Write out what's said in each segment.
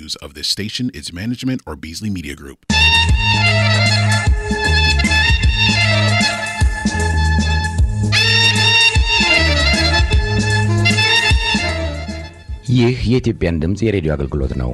views of this station, its management, or Beasley Media Group. ይህ የኢትዮጵያን ድምፅ የሬዲዮ አገልግሎት ነው።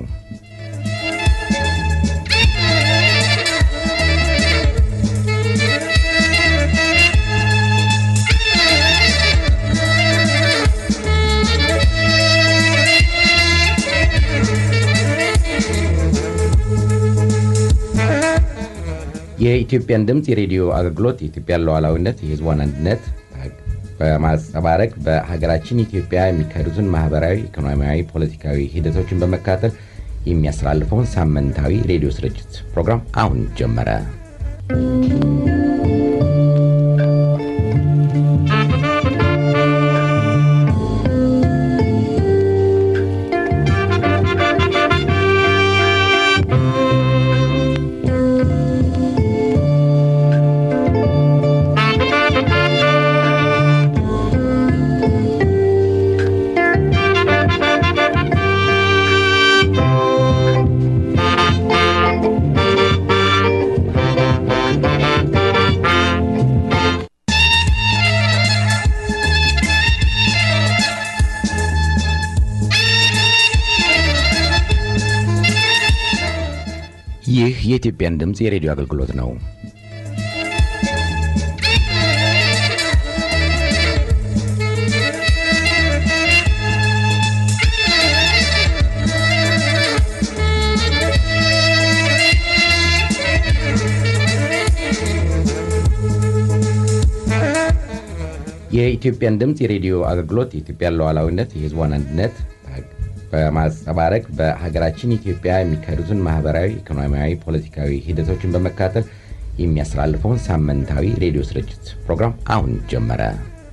የኢትዮጵያን ድምፅ የሬዲዮ አገልግሎት የኢትዮጵያን ሉዓላዊነት፣ የሕዝቧን አንድነት በማንጸባረቅ በሀገራችን ኢትዮጵያ የሚካሄዱትን ማህበራዊ፣ ኢኮኖሚያዊ፣ ፖለቲካዊ ሂደቶችን በመከታተል የሚያስተላልፈውን ሳምንታዊ ሬዲዮ ስርጭት ፕሮግራም አሁን ጀመረ። ይህ የኢትዮጵያን ድምፅ የሬዲዮ አገልግሎት ነው። የኢትዮጵያን ድምፅ የሬዲዮ አገልግሎት የኢትዮጵያን ሉዓላዊነት፣ የሕዝቧን አንድነት በማንጸባረቅ በሀገራችን ኢትዮጵያ የሚካሄዱትን ማህበራዊ፣ ኢኮኖሚያዊ፣ ፖለቲካዊ ሂደቶችን በመከታተል የሚያስተላልፈውን ሳምንታዊ ሬዲዮ ስርጭት ፕሮግራም አሁን ጀመረ።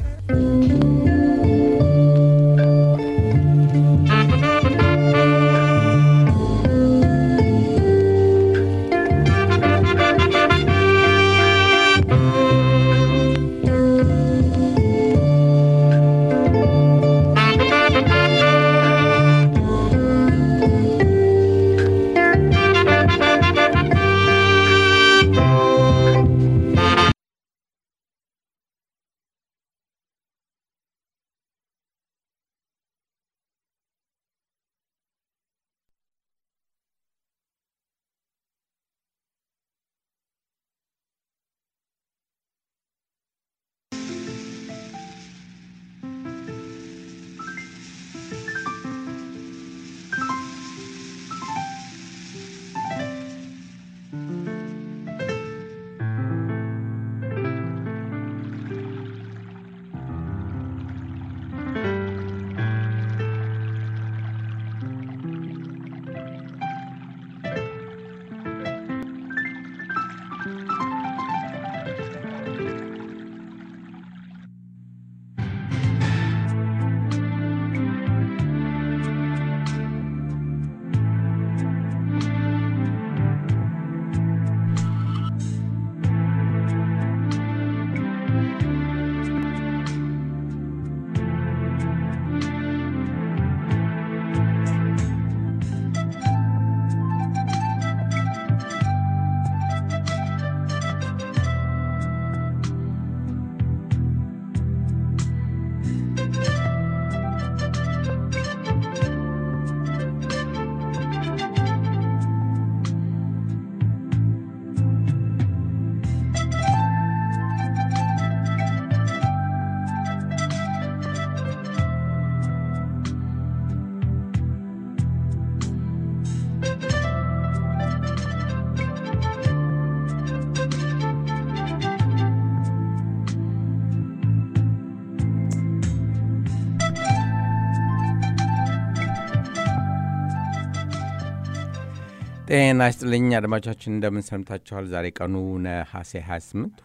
ጤና ይስጥልኝ አድማጮቻችን፣ እንደምን ሰምታችኋል? ዛሬ ቀኑ ነሐሴ 28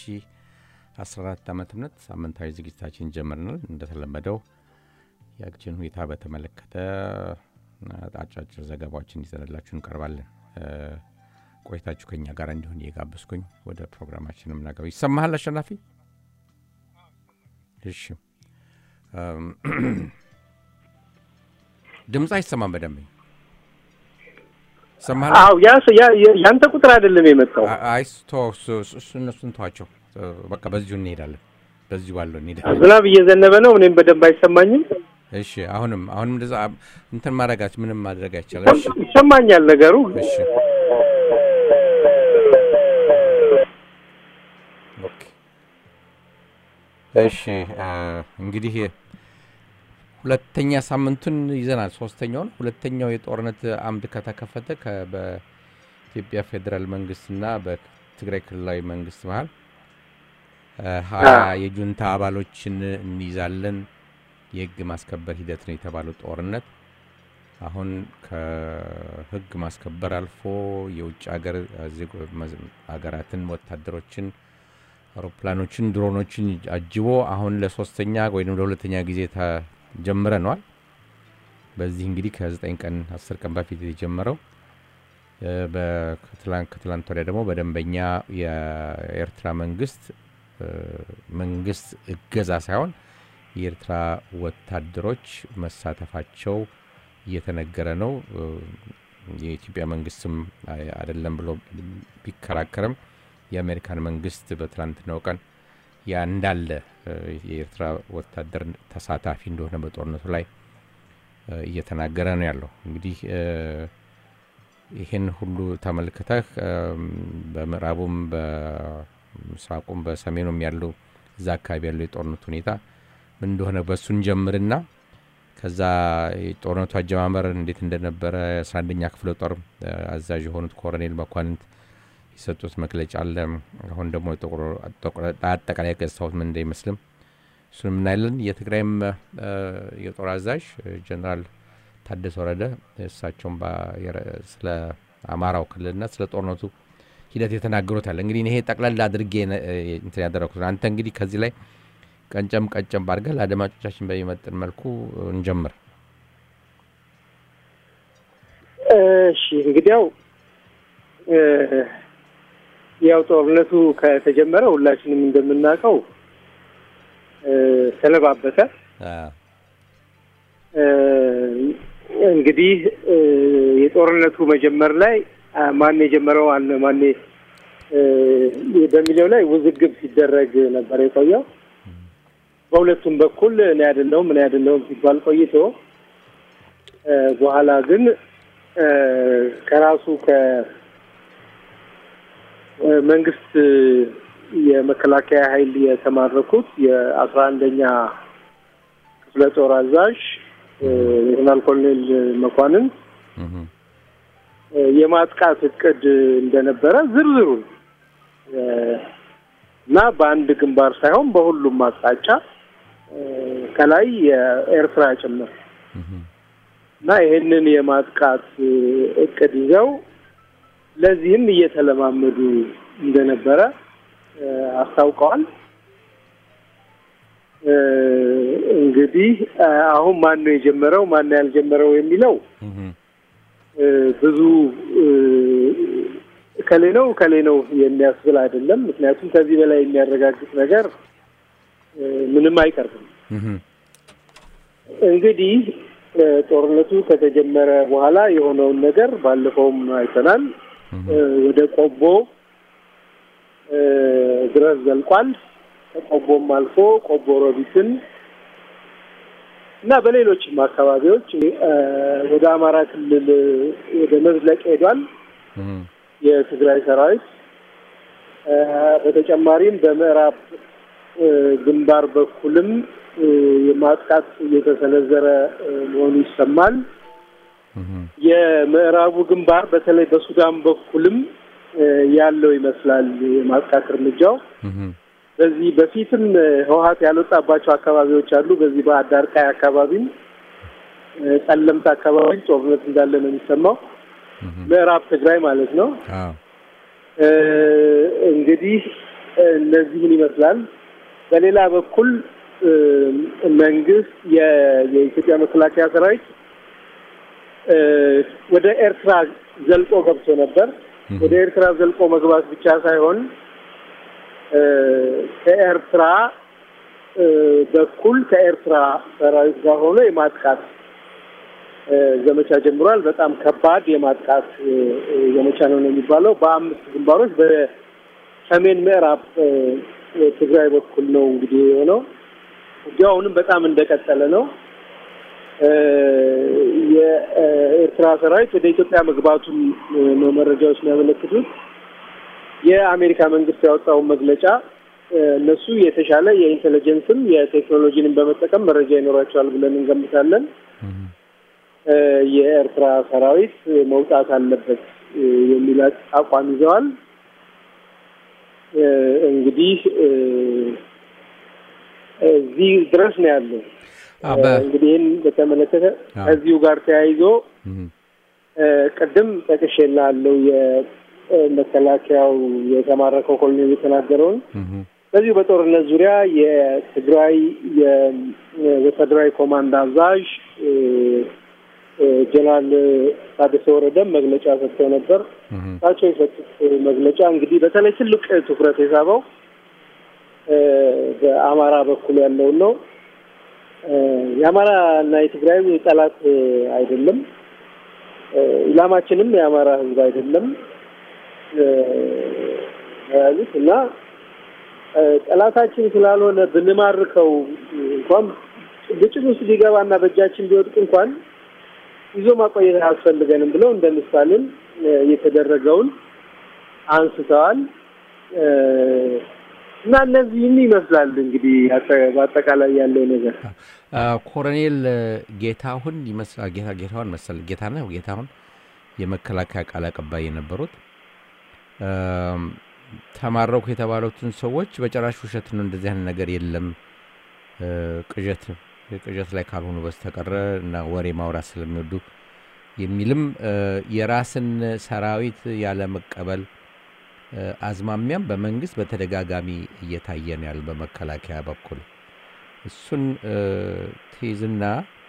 2014 ዓ ም ሳምንታዊ ዝግጅታችን ጀምረናል። እንደተለመደው የአገራችን ሁኔታ በተመለከተ አጫጭር ዘገባዎችን ይዘንላችሁ እንቀርባለን። ቆይታችሁ ከኛ ጋር እንዲሆን እየጋበዝኩኝ ወደ ፕሮግራማችንም ነገር ይሰማሃል አሸናፊ? እሺ ድምፅ አይሰማም በደንብ ሰማህ? አዎ ያ ያንተ ቁጥር አይደለም የመጣው። አይ ቶ እሱ እነሱን ተዋቸው። በቃ በዚሁ እንሄዳለን። በዚሁ ባለው እንሄዳለን። ዝናብ እየዘነበ ነው። እኔም በደንብ አይሰማኝም። እሺ አሁንም አሁንም እንደዛ እንትን ማድረጋች ምንም ማድረግ አይቻልም። እሺ ይሰማኛል ነገሩ። እሺ ኦኬ እሺ እንግዲህ ሁለተኛ ሳምንቱን ይዘናል። ሶስተኛውን ሁለተኛው የጦርነት አምድ ከተከፈተ በኢትዮጵያ ፌዴራል መንግስትና በትግራይ ክልላዊ መንግስት መሀል ሀያ የጁንታ አባሎችን እንይዛለን የህግ ማስከበር ሂደት ነው የተባለው ጦርነት አሁን ከህግ ማስከበር አልፎ የውጭ ሀገር ሀገራትን ወታደሮችን አውሮፕላኖችን ድሮኖችን አጅቦ አሁን ለሶስተኛ ወይም ለሁለተኛ ጊዜ ተጀምረነዋል። በዚህ እንግዲህ ከዘጠኝ ቀን አስር ቀን በፊት የተጀመረው ከትላንት ወዲያ ደግሞ በደንበኛ የኤርትራ መንግስት መንግስት እገዛ ሳይሆን የኤርትራ ወታደሮች መሳተፋቸው እየተነገረ ነው። የኢትዮጵያ መንግስትም አይደለም ብሎ ቢከራከርም የአሜሪካን መንግስት በትላንትናው ቀን ያ እንዳለ የኤርትራ ወታደር ተሳታፊ እንደሆነ በጦርነቱ ላይ እየተናገረ ነው ያለው። እንግዲህ ይህን ሁሉ ተመልክተህ በምዕራቡም በምስራቁም በሰሜኑም ያለው እዛ አካባቢ ያለው የጦርነቱ ሁኔታ ምን እንደሆነ በእሱን ጀምርና ከዛ የጦርነቱ አጀማመር እንዴት እንደነበረ የአስራ አንደኛ ክፍለ ጦር አዛዥ የሆኑት ኮሎኔል መኳንንት የሰጡት መግለጫ አለ። አሁን ደግሞ አጠቃላይ ገጽታዎት ምን እንደይመስልም እሱን የምናያለን። የትግራይም የጦር አዛዥ ጀኔራል ታደሰ ወረደ እሳቸውም ስለ አማራው ክልልና ስለ ጦርነቱ ሂደት የተናገሩት አለ። እንግዲህ ይሄ ጠቅላላ አድርጌ እንትን ያደረኩት አንተ እንግዲህ ከዚህ ላይ ቀንጨም ቀንጨም አድርገህ ለአድማጮቻችን በሚመጥን መልኩ እንጀምር። እሺ እንግዲያው ያው ጦርነቱ ከተጀመረ ሁላችንም እንደምናውቀው ሰነባበተ። እንግዲህ የጦርነቱ መጀመር ላይ ማን የጀመረው አለ ማን በሚለው ላይ ውዝግብ ሲደረግ ነበር የቆየው። በሁለቱም በኩል እኔ አይደለሁም እኔ አይደለሁም ሲባል ቆይቶ በኋላ ግን ከራሱ ከመንግስት የመከላከያ ኃይል የተማረኩት የአስራ አንደኛ ክፍለ ጦር አዛዥ ሌተናል ኮሎኔል መኳንን የማጥቃት እቅድ እንደነበረ ዝርዝሩን እና በአንድ ግንባር ሳይሆን በሁሉም አቅጣጫ ከላይ የኤርትራ ጭምር እና ይሄንን የማጥቃት እቅድ ይዘው ለዚህም እየተለማመዱ እንደነበረ አስታውቀዋል። እንግዲህ አሁን ማን ነው የጀመረው ማን ነው ያልጀመረው የሚለው ብዙ ከሌ ነው ከሌ ነው የሚያስብል አይደለም። ምክንያቱም ከዚህ በላይ የሚያረጋግጥ ነገር ምንም አይቀርብም። እንግዲህ ጦርነቱ ከተጀመረ በኋላ የሆነውን ነገር ባለፈውም አይተናል። ወደ ቆቦ ድረስ ዘልቋል። ከቆቦም አልፎ ቆቦ ሮቢትን እና በሌሎችም አካባቢዎች ወደ አማራ ክልል ወደ መዝለቅ ሄዷል የትግራይ ሰራዊት። በተጨማሪም በምዕራብ ግንባር በኩልም የማጥቃት እየተሰነዘረ መሆኑ ይሰማል። የምዕራቡ ግንባር በተለይ በሱዳን በኩልም ያለው ይመስላል የማጥቃት እርምጃው። በዚህ በፊትም ህወሀት ያልወጣባቸው አካባቢዎች አሉ። በዚህ በአዳርቃይ አካባቢም ጠለምት አካባቢ ጦርነት እንዳለ ነው የሚሰማው። ምዕራብ ትግራይ ማለት ነው። እንግዲህ እነዚህን ይመስላል። በሌላ በኩል መንግስት የኢትዮጵያ መከላከያ ሰራዊት ወደ ኤርትራ ዘልቆ ገብቶ ነበር። ወደ ኤርትራ ዘልቆ መግባት ብቻ ሳይሆን ከኤርትራ በኩል ከኤርትራ ሰራዊት ጋር ሆኖ የማጥቃት ዘመቻ ጀምሯል። በጣም ከባድ የማጥቃት ዘመቻ ነው ነው የሚባለው። በአምስት ግንባሮች በሰሜን ምዕራብ ትግራይ በኩል ነው እንግዲህ የሆነው። ውጊያው አሁንም በጣም እንደቀጠለ ነው። የኤርትራ ሰራዊት ወደ ኢትዮጵያ መግባቱን ነው መረጃዎች የሚያመለክቱት። የአሜሪካ መንግስት ያወጣውን መግለጫ እነሱ የተሻለ የኢንቴሊጀንስም የቴክኖሎጂንም በመጠቀም መረጃ ይኖራቸዋል ብለን እንገምታለን። የኤርትራ ሰራዊት መውጣት አለበት የሚል አቋም ይዘዋል። እንግዲህ እዚህ ድረስ ነው ያለው። እንግዲህ ይህን በተመለከተ ከዚሁ ጋር ተያይዞ ቅድም ጠቅሼልሃለሁ የመከላከያው የተማረከው ኮሎኔል የተናገረውን በዚሁ በጦርነት ዙሪያ የትግራይ የወታደራዊ ኮማንድ አዛዥ ጀነራል ታደሰ ወረደም መግለጫ ሰጥተው ነበር። እሳቸው የሰጡት መግለጫ እንግዲህ በተለይ ትልቅ ትኩረት የሳበው በአማራ በኩል ያለውን ነው። የአማራ እና የትግራይ ጠላት አይደለም። ኢላማችንም የአማራ ሕዝብ አይደለም ያሉት እና ጠላታችን ስላልሆነ ብንማርከው እንኳን ግጭት ውስጥ ቢገባና በእጃችን ቢወድቅ እንኳን ይዞ ማቆየት አያስፈልገንም ብለው እንደ ምሳሌም የተደረገውን አንስተዋል እና እነዚህም ይመስላል እንግዲህ በአጠቃላይ ያለው ነገር። ኮሎኔል ጌታሁን ይመስላል ጌታ ጌታሁን መሰል ጌታ ነው ጌታሁን የመከላከያ ቃል አቀባይ የነበሩት ተማረኩ የተባሉትን ሰዎች በጭራሽ ውሸት ነው፣ እንደዚህ አይነት ነገር የለም ቅዠት ቅዠት ላይ ካልሆኑ በስተቀረ እና ወሬ ማውራት ስለሚወዱ የሚልም የራስን ሰራዊት ያለመቀበል አዝማሚያም በመንግስት በተደጋጋሚ እየታየ ነው ያለ በመከላከያ በኩል እሱን ትይዝና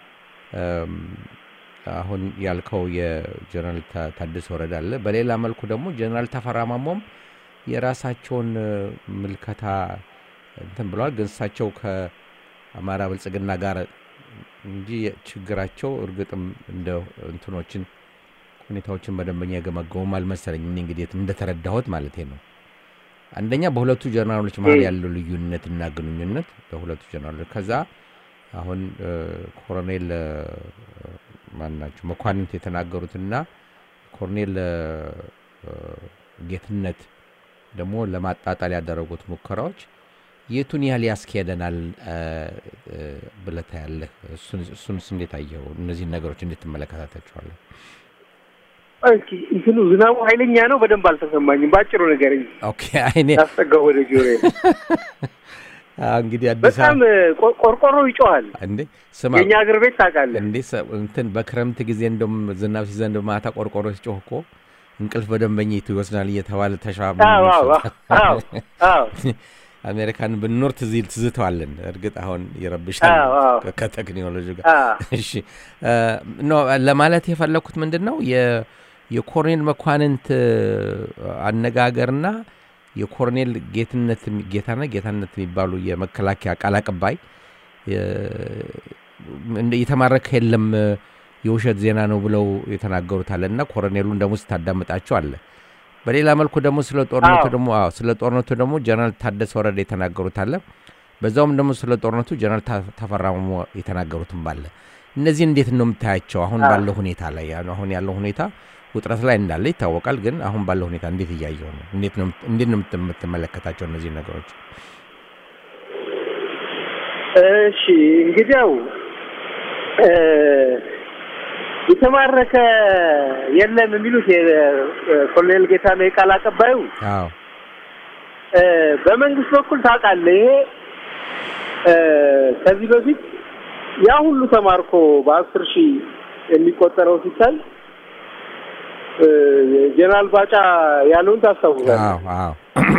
አሁን ያልከው የጀነራል ታደሰ ወረደ አለ። በሌላ መልኩ ደግሞ ጀነራል ተፈራ ማሞም የራሳቸውን ምልከታ እንትን ብለዋል። ግን እሳቸው ከአማራ ብልጽግና ጋር እንጂ ችግራቸው እርግጥም እንደ እንትኖችን ሁኔታዎችን በደንበኛ የገመገሙም አልመሰለኝ። እኔ እንግዲህ እንደተረዳሁት ማለት ነው። አንደኛ በሁለቱ ጀነራሎች መሀል ያለው ልዩነት እና ግንኙነት በሁለቱ ጀነራሎች ከዛ አሁን ኮሎኔል ማን ናቸው መኳንንት የተናገሩትና ኮሎኔል ጌትነት ደግሞ ለማጣጣል ያደረጉት ሙከራዎች የቱን ያህል ያስኬደናል ብለህ ታያለህ? እሱንስ እንዴት አየኸው? እነዚህን ነገሮች እንዴት ትመለከታታቸዋለህ? እስኪ እንትኑ ዝናቡ ኃይለኛ ነው። በደንብ አልተሰማኝም። በአጭሩ ነገር ኦኬ። አይኔ ያስጠጋው ወደ ጆሮ እንግዲህ አዲስ በጣም ቆርቆሮ ይጮሃል። እንዴ ስማ፣ የእኛ አገር ቤት ታውቃለህ እንዴ እንትን በክረምት ጊዜ እንደውም ዝናብ ሲዘንብ ማታ ቆርቆሮ ሲጮህ እኮ እንቅልፍ በደንበኛ ይወስዳል እየተባለ ተሻ አሜሪካን ብንኖር ትዝ- ትዝተዋለን። እርግጥ አሁን ይረብሻል ከ- ከቴክኖሎጂ ጋር። እሺ ኖ ለማለት የፈለግኩት ምንድን ነው የ- የኮሎኔል መኳንንት አነጋገርና የኮሎኔል ጌትነት ጌታነ ጌታነት የሚባሉ የመከላከያ ቃል አቀባይ እንደ- የተማረከ የለም የውሸት ዜና ነው ብለው የተናገሩት አለ እና ኮሎኔሉን ደግሞ ስታዳምጣቸው አለ። በሌላ መልኩ ደግሞ ስለ ጦርነቱ አዎ። ደግሞ አዎ ስለ ጦርነቱ ደግሞ ጀነራል ታደሰ ወረደ የተናገሩት አለ። በዛውም ደግሞ ስለ ጦርነቱ ጀነራል ታ- ተፈራ ማሞ የተናገሩትም ባለ። እነዚህ እንዴት ነው የምታያቸው? አሁን አዎ። ባለው ሁኔታ ላይ ያ- አሁን ያለው ሁኔታ ውጥረት ላይ እንዳለ ይታወቃል። ግን አሁን ባለው ሁኔታ እንዴት እያየው ነው? እንዴት ነው እንዴት ነው የምት- የምትመለከታቸው እነዚህ ነገሮች? እሺ እንግዲያው እ የተማረከ የለም የሚሉት የኮሎኔል ጌታነው የቃል አቀባዩ አዎ እ በመንግስት በኩል ታውቃለህ፣ ይሄ እ ከዚህ በፊት ያ ሁሉ ተማርኮ በአስር ሺህ የሚቆጠረው ሲታይ እ ጀነራል ባጫ ያለውን ታስታውሳለህ? አዎ አዎ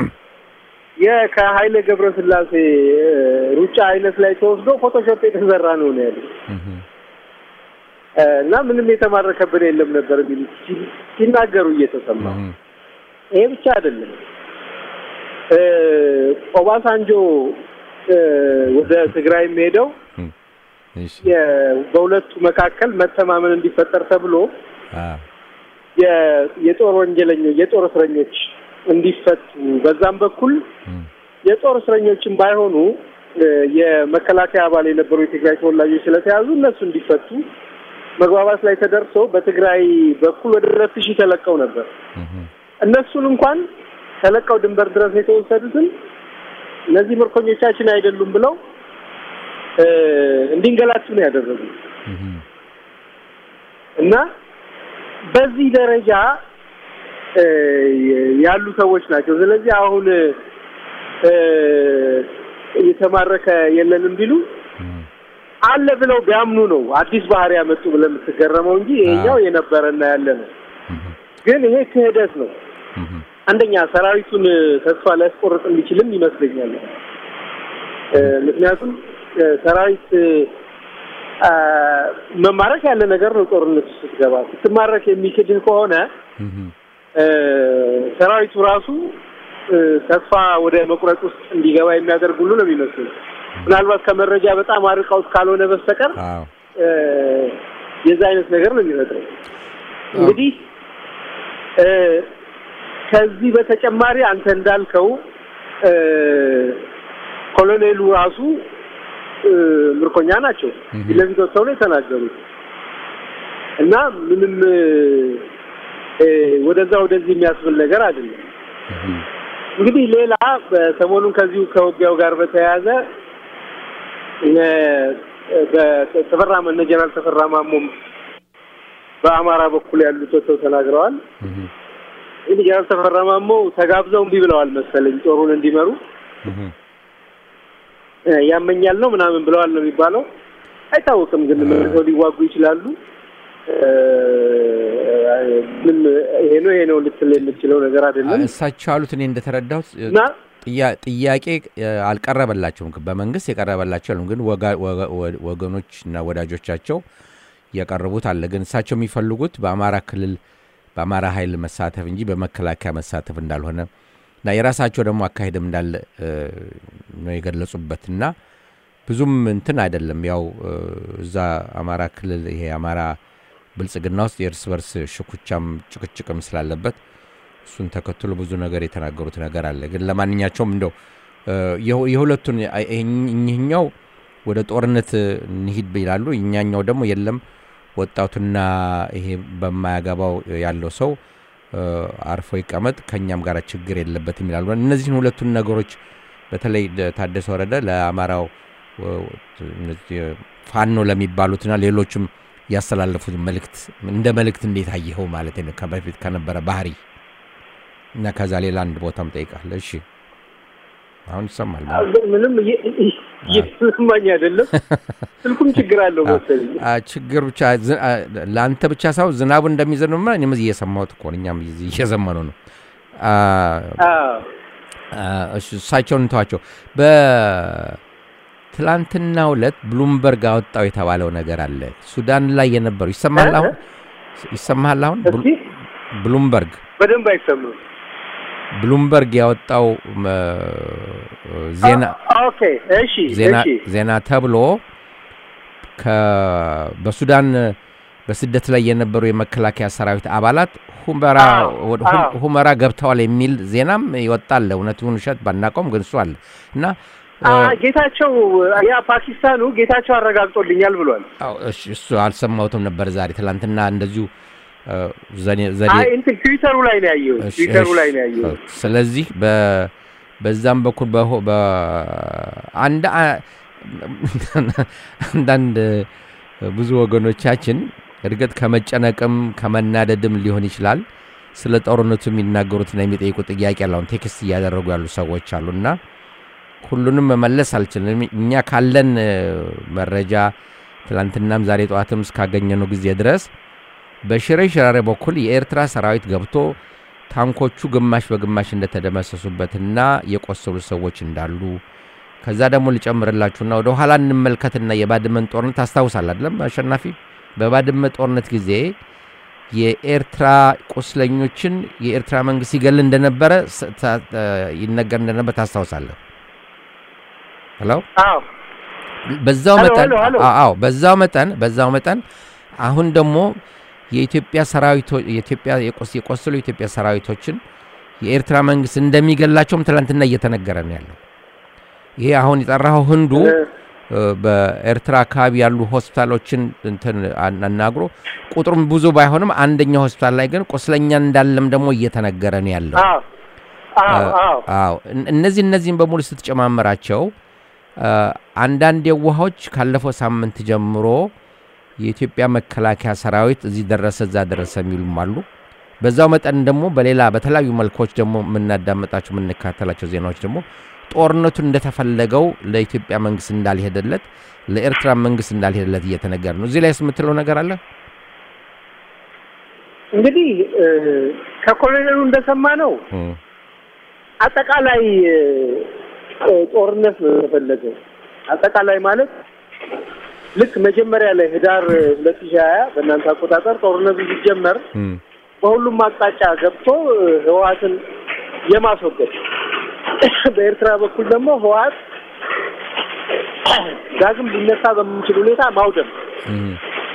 የከኃይሌ ገብረስላሴ እ ሩጫ አይነት ላይ ተወስዶ ፎቶሾፕ የተሰራ ነው ነው ያሉት። እህ እ እና ምንም የተማረከብን የለም ነበር የሚሉት ሲ- ሲናገሩ እየተሰማ እህ ይሄ ብቻ አይደለም። እ ኦባሳንጆ እ ወደ ትግራይ ሄደው እሺ የ- በሁለቱ መካከል መተማመን እንዲፈጠር ተብሎ አ የ- የጦር ወንጀለኞች የጦር እስረኞች እንዲፈቱ በዛም በኩል እም፣ የጦር እስረኞችን ባይሆኑ እ፣ የመከላከያ አባል የነበሩ የትግራይ ተወላጆች ስለተያዙ እነሱ እንዲፈቱ መግባባት ላይ ተደርሶ በትግራይ በኩል ወደ ሁለት ሺህ ተለቀው ነበር። እም፣ እነሱን እንኳን ተለቀው ድንበር ድረስ የተወሰዱትን እነዚህ ምርኮኞቻችን አይደሉም ብለው እ፣ እንዲንገላቱ ነው ያደረጉ እም፣ እና በዚህ ደረጃ እ፣ ያሉ ሰዎች ናቸው። ስለዚህ አሁን እ፣ እየተማረከ የለንም ቢሉ እም፣ አለ ብለው ቢያምኑ ነው አዲስ ባህሪ ያመጡ ብለህ የምትገረመው እንጂ ይሄኛው የነበረና ያለ ነው። እም፣ ግን ይሄ ክህደት ነው። እም፣ አንደኛ ሰራዊቱን ተስፋ ሊያስቆርጥ የሚችልም ይመስለኛል። እ፣ ምክንያቱም እ፣ ሰራዊት አ፣ መማረክ ያለ ነገር ነው። ጦርነት ውስጥ ስትገባ ስትማረክ የሚክድህ ከሆነ እም፣ እ፣ ሰራዊቱ ራሱ እ፣ ተስፋ ወደ መቁረጥ ውስጥ እንዲገባ የሚያደርግ ሁሉ ነው የሚመስለው። ምናልባት ከመረጃ በጣም አርቀውት ካልሆነ በስተቀር አዎ እ፣ የዛ አይነት ነገር ነው የሚፈጥረው። እንግዲህ እ፣ ከዚህ በተጨማሪ አንተ እንዳልከው እ፣ ኮሎኔሉ ራሱ እ፣ ምርኮኛ ናቸው። እህ። ፊት ለፊት ወጥተው ነው የተናገሩት እና ምንም እ፣ ወደዛ ወደዚህ የሚያስብል ነገር አይደለም። እም፣ እንግዲህ ሌላ በሰሞኑን ከዚሁ ከውጊያው ጋር በተያያዘ እ፣ በተፈራ እነ ጀነራል ተፈራ ማሞም በአማራ በኩል ያሉት ወጥተው ተናግረዋል። እም፣ እንግዲህ ጀነራል ተፈራ ማሞ ተጋብዘው እምቢ ብለዋል መሰለኝ ጦሩን እንዲመሩ እም፣ እ፣ ያመኛል ነው ምናምን ብለዋል ነው የሚባለው። አይታወቅም፣ ግን መልሰው ሊዋጉ ይችላሉ። እ፣ ምን ይሄ ነው ይሄ ነው ልትል የምትችለው ነገር አይደለም እሳቸው ያሉት እኔ እንደተረዳሁት እ፣ እና ጥያ- ጥያቄ እ፣ አልቀረበላቸውም። በመንግስት የቀረበላቸው የለም። ግን ወጋ- ወጋ- ወ- ወገኖች እና ወዳጆቻቸው ያቀረቡት አለ። ግን እሳቸው የሚፈልጉት በአማራ ክልል በአማራ ኃይል መሳተፍ እንጂ በመከላከያ መሳተፍ እንዳልሆነ እና የራሳቸው ደግሞ አካሄድም እንዳለ እ፣ ነው የገለጹበት እና ብዙም እንትን አይደለም። ያው እ፣ እዛ አማራ ክልል ይሄ አማራ ብልጽግና ውስጥ የእርስ በርስ ሽኩቻም ጭቅጭቅም ስላለበት እሱን ተከትሎ ብዙ ነገር የተናገሩት ነገር አለ። ግን ለማንኛቸውም እንደው እ፣ የሁ- የሁለቱን አይ- ይሄኝ- እኚህኛው ወደ ጦርነት እንሂድ ይላሉ፣ እኛኛው ደግሞ የለም ወጣቱና ይሄ በማያገባው ያለው ሰው እ፣ አርፎ ይቀመጥ ከእኛም ጋር ችግር የለበትም ይላሉ። እነዚህን ሁለቱን ነገሮች በተለይ ደ- ታደሰ ወረደ ለአማራው እ፣ እነዚህ ፋኖ ለሚባሉትና ሌሎችም ያስተላለፉት መልእክት እንደ መልእክት እንዴት አየኸው ማለት ነው ከበፊት ከነበረ ባህሪ እና ከዛ ሌላ አንድ ቦታም ጠይቃለ። እሺ አሁን ይሰማል። ምንም እየ- እየተሰማኝ አይደለም። ስልኩም ችግር አለው መሰለኝ። አ፣ ችግር ብቻ ዝ- አ፣ ለአንተ ብቻ ሳይሆን ዝናቡ እንደሚዘንብማ እኔም እዚህ እየሰማሁት እኮ ነው። እኛም እዚህ እየዘመኑ ነው። አ፣ አዎ አ፣ እሺ፣ እሳቸውን እንተዋቸው። በትላንትናው ዕለት ብሉምበርግ አወጣው የተባለው ነገር አለ። ሱዳን ላይ የነበረው ይሰማሃል? አሁን ይሰማሃል? አሁን ብሉ- እስኪ ብሉምበርግ በደንብ አይሰማም። ብሉምበርግ ያወጣው እ፣ ዜና አ- ኦኬ እሺ ዜና እሺ ዜና ተብሎ ከ- በሱዳን በስደት ላይ የነበሩ የመከላከያ ሰራዊት አባላት ሁመራ አዎ፣ ወደ ሁ- አዎ። ሁመራ ገብተዋል የሚል ዜናም ይወጣል። እውነት ይሁን ውሸት ባናውቀውም ግን እሱ አለ እና አ ጌታቸው ያ ፓኪስታኑ ጌታቸው አረጋግጦልኛል ብሏል። አዎ፣ እሺ፣ እሱ አልሰማሁትም ነበር ዛሬ ትላንትና እንደዚሁ እ፣ ዘኔ- ዘዴ አይ እንትን ትዊተሩ ላይ ነው ያየሁት። እሺ፣ ትዊተሩ እሺ። ላይ ነው ያየሁት። ስለዚህ በ- በዛም በኩል በሆ- በአንድ አ- አንዳንድ ብዙ ወገኖቻችን እርግጥ ከመጨነቅም ከመናደድም ሊሆን ይችላል ስለ ጦርነቱ የሚናገሩትና የሚጠይቁ ጥያቄ አለ። አሁን ቴክስት እያደረጉ ያሉ ሰዎች አሉና ሁሉንም መመለስ አልችልም። እኛ ካለን እ፣ መረጃ ትላንትናም ዛሬ ጠዋትም እስካገኘነው ጊዜ ድረስ በሽሬ ሽራሬ በኩል የኤርትራ ሰራዊት ገብቶ ታንኮቹ ግማሽ በግማሽ እንደተደመሰሱበትና የቆሰሉ ሰዎች እንዳሉ ከዛ ደግሞ ልጨምርላችሁና ወደ ኋላ እንመልከትና የባድመን ጦርነት ታስታውሳል አይደለም አሸናፊ? በባድመ ጦርነት ጊዜ የኤርትራ ቁስለኞችን የኤርትራ መንግስት ይገል እንደነበረ ስ- ታ- እ፣ ይነገር እንደነበር ታስታውሳለህ? ሄሎ አዎ በዛው ሄሎ፣ መጠን ሄሎ፣ ሄሎ። አዎ በዛው መጠን በዛው መጠን አሁን ደግሞ የኢትዮጵያ ሰራዊቶች የኢትዮጵያ የቆስ- የቆሰሉ የኢትዮጵያ ሰራዊቶችን የኤርትራ መንግስት እንደሚገላቸውም ትላንትና እየተነገረ ነው ያለው። ይሄ አሁን የጠራኸው ህንዱ እ፣ በኤርትራ አካባቢ ያሉ ሆስፒታሎችን እንትን አን- አናግሮ ቁጥሩም ብዙ ባይሆንም አንደኛው ሆስፒታል ላይ ግን ቁስለኛ እንዳለም ደግሞ እየተነገረ ነው ያለው። አዎ አዎ አዎ አዎ እን- እነዚህ እነዚህን በሙሉ ስትጨማምራቸው አ፣ አንዳንድ የዋሆች ካለፈው ሳምንት ጀምሮ የኢትዮጵያ መከላከያ ሰራዊት እዚህ ደረሰ እዛ ደረሰ የሚሉም አሉ። በዛው መጠን ደግሞ በሌላ በተለያዩ መልኮች ደግሞ የምናዳመጣቸው የምንከታተላቸው ዜናዎች ደግሞ ጦርነቱን እንደተፈለገው ለኢትዮጵያ መንግስት እንዳልሄደለት ለኤርትራ መንግስት እንዳልሄደለት እየተነገረ ነው። እዚህ ላይ የምትለው ነገር አለ? እንግዲህ እ፣ ከኮሎኔሉ እንደሰማ ነው እም፣ አጠቃላይ እ፣ እ፣ ጦርነት ነው የተፈለገው። አጠቃላይ ማለት ልክ መጀመሪያ ላይ ህዳር ሁለት ሺህ ሀያ በእናንተ አቆጣጠር ጦርነቱ ሲጀመር እም፣ በሁሉም አቅጣጫ ገብቶ እ፣ ህወሓትን የማስወገድ በኤርትራ በኩል ደግሞ ህወሓት ዳግም ሊነሳ በምንችል ሁኔታ ማውደም እም፣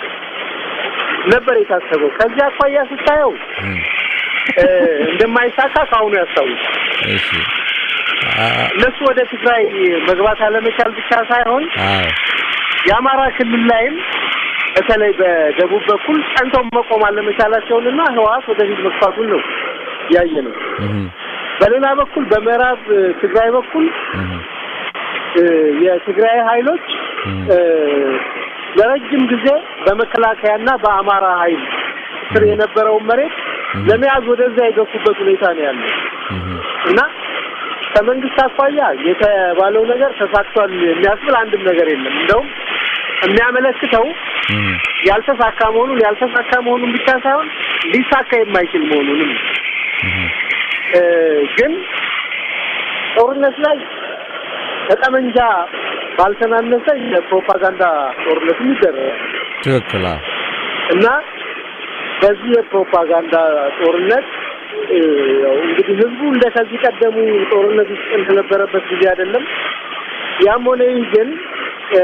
ነበር የታሰበው። ከዚህ አኳያ ስታየው እም። እ፣ እንደማይሳካ ከአሁኑ ያስታውሳል። እሺ አ- እነሱ ወደ ትግራይ መግባት አለመቻል ብቻ ሳይሆን አዎ የአማራ ክልል ላይም በተለይ በደቡብ በኩል ጸንተው መቆም አለመቻላቸውንና ህወሓት ወደፊት መግፋቱን ነው ያየ ነው። እም፣ በሌላ በኩል በምዕራብ እ፣ ትግራይ በኩል እም፣ እ፣ የትግራይ ኃይሎች እም፣ እ፣ ለረጅም ጊዜ በመከላከያና በአማራ ኃይል ስር የነበረውን መሬት ለመያዝ ወደዛ የገፉበት ሁኔታ ነው ያለው እም፣ እና ከመንግስት አኳያ የተባለው ነገር ተሳክቷል የሚያስብል አንድም ነገር የለም። እንደውም የሚያመለክተው እም፣ ያልተሳካ መሆኑን ያልተሳካ መሆኑን ብቻ ሳይሆን ሊሳካ የማይችል መሆኑንም ነው። እም። እ፣ ግን ጦርነት ላይ ከጠመንጃ ባልተናነሰ የፕሮፓጋንዳ ጦርነት ይደረጋል ትክክል አዎ። እና በዚህ የፕሮፓጋንዳ ጦርነት እ፣ ያው እንግዲህ ህዝቡ እንደ ከዚህ ቀደሙ ጦርነት ውስጥ እንደነበረበት ጊዜ አይደለም። ያም ሆነ ይህ ግን እ፣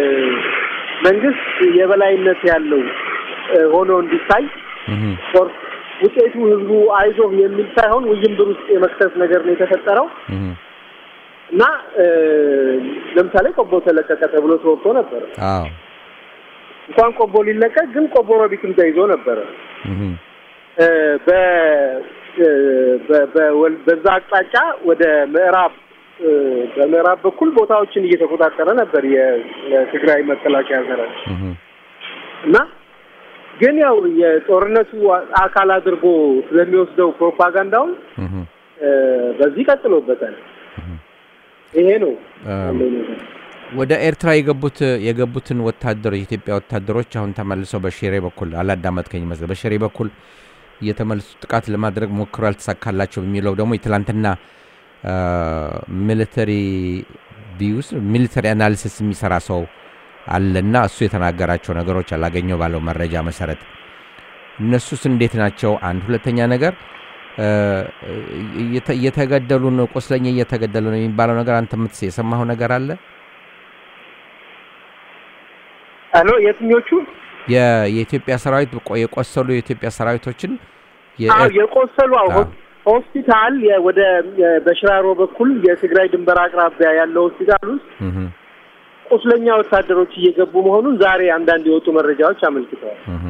መንግስት የበላይነት ያለው እ፣ ሆኖ እንዲታይ እም፣ ጦር ውጤቱ ህዝቡ አይዞህ የሚል ሳይሆን ውዥንብር ውስጥ የመክተት ነገር ነው የተፈጠረው እም፣ እና እ፣ ለምሳሌ ቆቦ ተለቀቀ ተብሎ ተወርቶ ነበረ። አዎ እንኳን ቆቦ ሊለቀቅ ግን ቆቦ ሮቢትም ተይዞ ነበረ። እም፣ እ፣ በ እ፣ በ- በወል- በዛ አቅጣጫ ወደ ምዕራብ እ፣ በምዕራብ በኩል ቦታዎችን እየተቆጣጠረ ነበር የ- የትግራይ መከላከያ ሰራዊት እም፣ እና ግን ያው የጦርነቱ አካል አድርጎ ስለሚወስደው ፕሮፓጋንዳውን እም። እ፣ በዚህ ቀጥሎበታል። ይሄ ነው ያለው ነገር። ወደ ኤርትራ የገቡት የገቡትን ወታደሮች የኢትዮጵያ ወታደሮች አሁን ተመልሰው በሽሬ በኩል አላዳመጥከኝ ይመስል በሽሬ በኩል እየተመልሱ ጥቃት ለማድረግ ሞክሮ ያልተሳካላቸው የሚለው ደግሞ የትላንትና ሚሊተሪ ቢውስ ሚሊተሪ አናሊሲስ የሚሰራ ሰው አለና እሱ የተናገራቸው ነገሮች አላገኘው ባለው መረጃ መሰረት እነሱስ እንዴት ናቸው? አንድ ሁለተኛ ነገር እ፣ እየተ- እየተገደሉ ነው፣ ቁስለኛ እየተገደሉ ነው የሚባለው ነገር አንተ የምትስ የሰማኸው ነገር አለ? አሎ የትኞቹ የ- የኢትዮጵያ ሰራዊት ቆ- የቆሰሉ የኢትዮጵያ ሰራዊቶችን የ- አዎ የቆሰሉ አዎ አዎ። ሆስፒታል የ- ወደ የ- በሽራሮ በኩል የትግራይ ድንበር አቅራቢያ ያለው ሆስፒታል ውስጥ እህ፣ ቁስለኛ ወታደሮች እየገቡ መሆኑን ዛሬ አንዳንድ የወጡ መረጃዎች አመልክተዋል። እህ።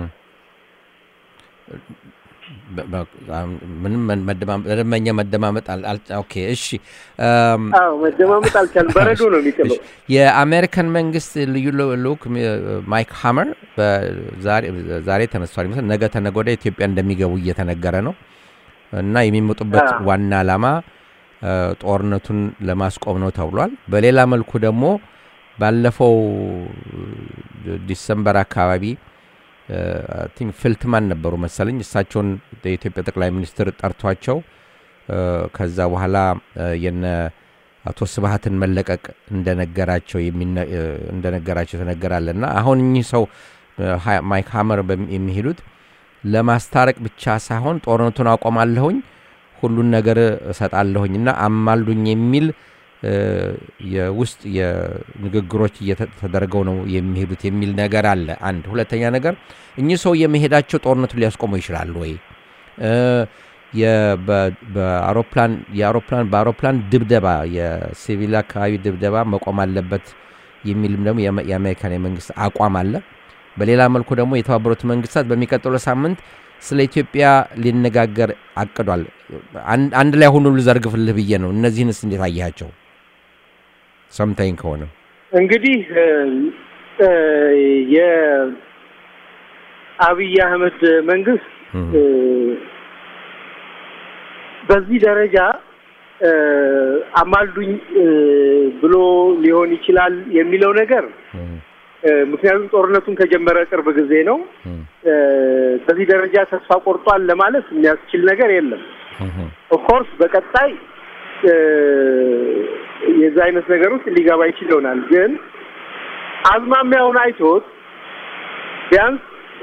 በ- በ- አሁን ምንም መ- መደማመጥ መደበኛ መደማመጥ አል- አል- ኦኬ እሺ እም፣ አዎ መደማመጥ አልቻልም። በረዶ ነው የሚጥለው። እሺ። የአሜሪካን መንግስት ልዩ ል- ልኡክ ሚ- ማይክ ሃመር በዛሬ- ዛሬ ተነስቷል ይመስል ነገ ተነገ ወዲያ ኢትዮጵያ እንደሚገቡ እየተነገረ ነው እና የሚመጡበት አዎ። ዋና ዓላማ እ፣ ጦርነቱን ለማስቆም ነው ተብሏል። በሌላ መልኩ ደግሞ ባለፈው እ፣ ዲሰምበር አካባቢ ቲንክ ፊልትማን ነበሩ መሰለኝ እሳቸውን የኢትዮጵያ ጠቅላይ ሚኒስትር ጠርቷቸው እ፣ ከዛ በኋላ እ፣ የነ አቶ ስብሀትን መለቀቅ እንደነገራቸው የሚነ- እ፣ እንደነገራቸው የተነገራለ እና አሁን እኚህ ሰው እ፣ ሀ- ማይክ ሀመር በሚ- የሚሄዱት ለማስታረቅ ብቻ ሳይሆን ጦርነቱን አቆማለሁኝ ሁሉን ነገር እሰጣለሁኝ እና አማልዱኝ የሚል የውስጥ የንግግሮች እየተደረገው ነው የሚሄዱት የሚል ነገር አለ። አንድ ሁለተኛ ነገር እኚህ ሰው የመሄዳቸው ጦርነቱን ሊያስቆሙ ይችላሉ ወይ? በአውሮፕላን የአውሮፕላን በአውሮፕላን ድብደባ የሲቪል አካባቢ ድብደባ መቆም አለበት የሚልም ደግሞ የአሜሪካን የመንግስት አቋም አለ። በሌላ መልኩ ደግሞ የተባበሩት መንግስታት በሚቀጥለው ሳምንት ስለ ኢትዮጵያ ሊነጋገር አቅዷል። አንድ ላይ ሁሉ ልዘርግፍልህ ብዬ ነው። እነዚህንስ እንዴት አያቸው? ሰምተኝ ከሆነ እንግዲህ የአብይ አህመድ መንግስት በዚህ ደረጃ አማልዱኝ ብሎ ሊሆን ይችላል የሚለው ነገር ምክንያቱም ጦርነቱን ከጀመረ ቅርብ ጊዜ ነው። በዚህ ደረጃ ተስፋ ቆርጧል ለማለት የሚያስችል ነገር የለም። ኦፍኮርስ በቀጣይ የዛ አይነት ነገር ውስጥ ሊገባ ይችል ይሆናል። ግን አዝማሚያውን አይቶት ቢያንስ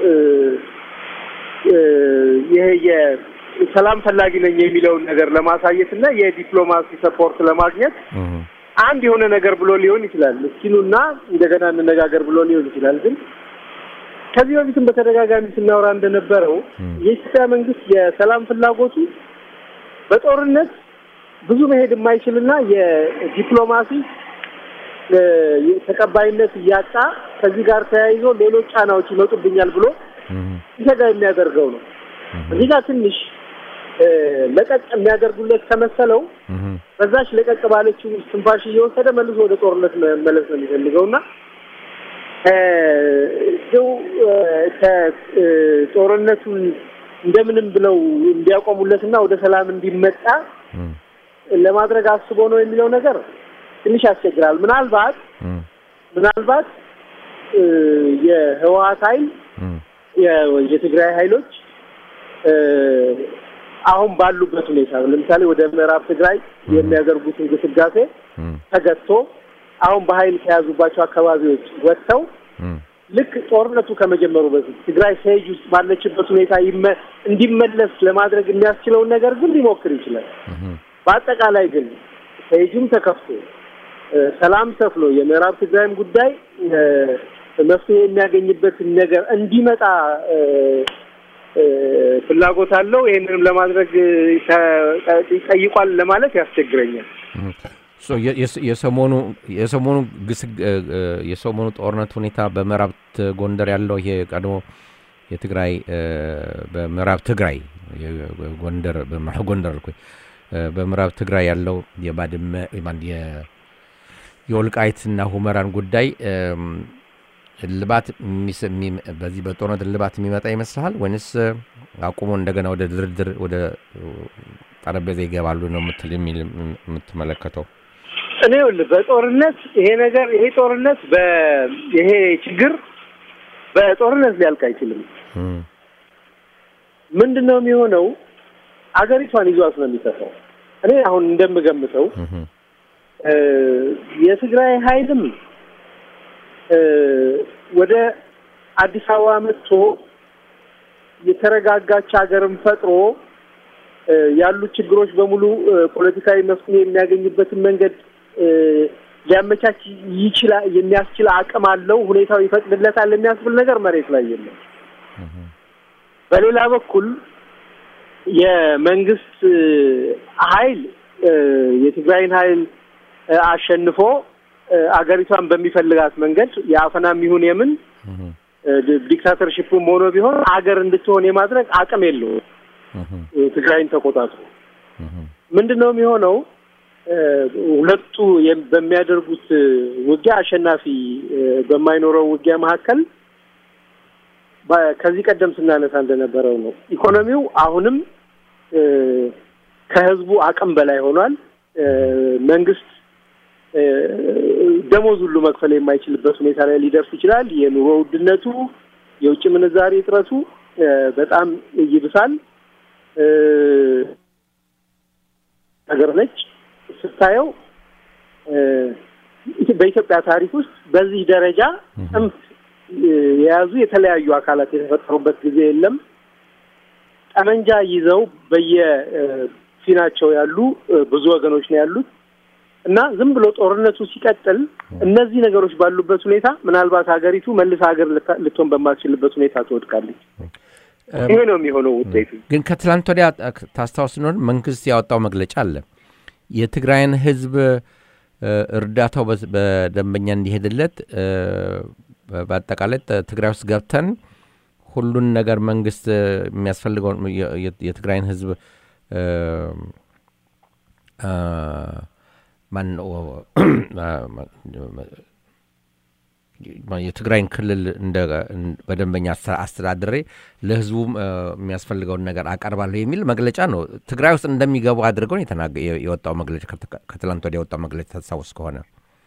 ይሄ የሰላም ፈላጊ ነኝ የሚለውን ነገር ለማሳየት እና የዲፕሎማሲ ሰፖርት ለማግኘት አንድ የሆነ ነገር ብሎ ሊሆን ይችላል። እስኪኑና እንደገና እንነጋገር ብሎ ሊሆን ይችላል። ግን ከዚህ በፊትም በተደጋጋሚ ስናወራ እንደነበረው የኢትዮጵያ መንግስት የሰላም ፍላጎቱ በጦርነት ብዙ መሄድ የማይችልና የዲፕሎማሲ ተቀባይነት እያጣ ከዚህ ጋር ተያይዞ ሌሎች ጫናዎች ይመጡብኛል ብሎ ሲሰጋ የሚያደርገው ነው። እዚህ ጋር ትንሽ ለቀቅ የሚያደርጉለት ከመሰለው በዛች ለቀቅ ባለችው ትንፋሽ እየወሰደ መልሶ ወደ ጦርነት መመለስ ነው የሚፈልገው እና ው ጦርነቱን እንደምንም ብለው እንዲያቆሙለትና ወደ ሰላም እንዲመጣ ለማድረግ አስቦ ነው የሚለው ነገር ትንሽ ያስቸግራል። ምናልባት ምናልባት የህወሀት ኃይል የትግራይ ኃይሎች አሁን ባሉበት ሁኔታ ለምሳሌ ወደ ምዕራብ ትግራይ የሚያደርጉት እንቅስቃሴ ተገቶ አሁን በኃይል ከያዙባቸው አካባቢዎች ወጥተው ልክ ጦርነቱ ከመጀመሩ በፊት ትግራይ ሴጅ ውስጥ ባለችበት ሁኔታ እንዲመለስ ለማድረግ የሚያስችለውን ነገር ግን ሊሞክር ይችላል። በአጠቃላይ ግን ሴጁም ተከፍቶ ሰላም ሰፍኖ የምዕራብ ትግራይም ጉዳይ መፍትሄ የሚያገኝበትን ነገር እንዲመጣ ፍላጎት አለው። ይህንንም ለማድረግ ጠይቋል ለማለት ያስቸግረኛል። የሰሞኑ የሰሞኑ የሰሞኑ ጦርነት ሁኔታ በምዕራብ ጎንደር ያለው ይሄ ቀድሞ የትግራይ በምዕራብ ትግራይ ጎንደር ጎንደር አልኩኝ በምዕራብ ትግራይ ያለው የባድመ የወልቃይትና ሁመራን ጉዳይ እልባት በዚህ በጦርነት እልባት የሚመጣ ይመስልሃል ወይንስ አቁሞ እንደገና ወደ ድርድር ወደ ጠረጴዛ ይገባሉ ነው ምትል የሚል የምትመለከተው? እኔ ይኸውልህ በጦርነት ይሄ ነገር ይሄ ጦርነት ይሄ ችግር በጦርነት ሊያልቅ አይችልም። ምንድን ነው የሚሆነው? አገሪቷን ይዟት ነው የሚጠፋው። እኔ አሁን እንደምገምተው የትግራይ ኃይልም ወደ አዲስ አበባ መጥቶ የተረጋጋች ሀገርም ፈጥሮ ያሉት ችግሮች በሙሉ ፖለቲካዊ መፍትሄ የሚያገኝበትን መንገድ ሊያመቻች ይችላል የሚያስችል አቅም አለው፣ ሁኔታው ይፈቅድለታል የሚያስብል ነገር መሬት ላይ የለም። በሌላ በኩል የመንግስት ኃይል የትግራይን ኃይል አሸንፎ አገሪቷን በሚፈልጋት መንገድ የአፈናም ይሁን የምን ዲክታተርሺፕም ሆኖ ቢሆን አገር እንድትሆን የማድረግ አቅም የለውም። ትግራይን ተቆጣጥሮ ምንድን ነው የሚሆነው? ሁለቱ በሚያደርጉት ውጊያ አሸናፊ በማይኖረው ውጊያ መካከል ከዚህ ቀደም ስናነሳ እንደነበረው ነው። ኢኮኖሚው አሁንም ከህዝቡ አቅም በላይ ሆኗል። መንግስት ደሞዝ ሁሉ መክፈል የማይችልበት ሁኔታ ላይ ሊደርስ ይችላል። የኑሮ ውድነቱ፣ የውጭ ምንዛሪ እጥረቱ በጣም ይብሳል። ነገር ነች ስታየው በኢትዮጵያ ታሪክ ውስጥ በዚህ ደረጃ ጽንፍ የያዙ የተለያዩ አካላት የተፈጠሩበት ጊዜ የለም። ጠመንጃ ይዘው በየፊናቸው ያሉ ብዙ ወገኖች ነው ያሉት። እና ዝም ብሎ ጦርነቱ ሲቀጥል እነዚህ ነገሮች ባሉበት ሁኔታ ምናልባት ሀገሪቱ መልስ ሀገር ልታ- ልትሆን በማትችልበት ሁኔታ ትወድቃለች። ይሄ ነው የሚሆነው ውጤቱ። ግን ከትላንት ወዲያ ታስታውስ እንደሆነ መንግስት ያወጣው መግለጫ አለ። የትግራይን ህዝብ እ፣ እርዳታው በስ- በደንበኛ እንዲሄድለት እ፣ በ- በአጠቃላይ ጥ- ትግራይ ውስጥ ገብተን ሁሉን ነገር መንግስት እ፣ የሚያስፈልገውን የ- የ- የትግራይን ህዝብ እ፣ አ፣ ማነው የትግራይን ክልል እንደ በደንበኛ አስተ- አስተዳድሬ ለህዝቡም እ፣ የሚያስፈልገውን ነገር አቀርባለሁ የሚል መግለጫ ነው። ትግራይ ውስጥ እንደሚገቡ አድርገው ነው የተናገ- የ- የወጣው መግለጫ ከት- ከትላንት ወዲያ የወጣው መግለጫ ታስታውስ ከሆነ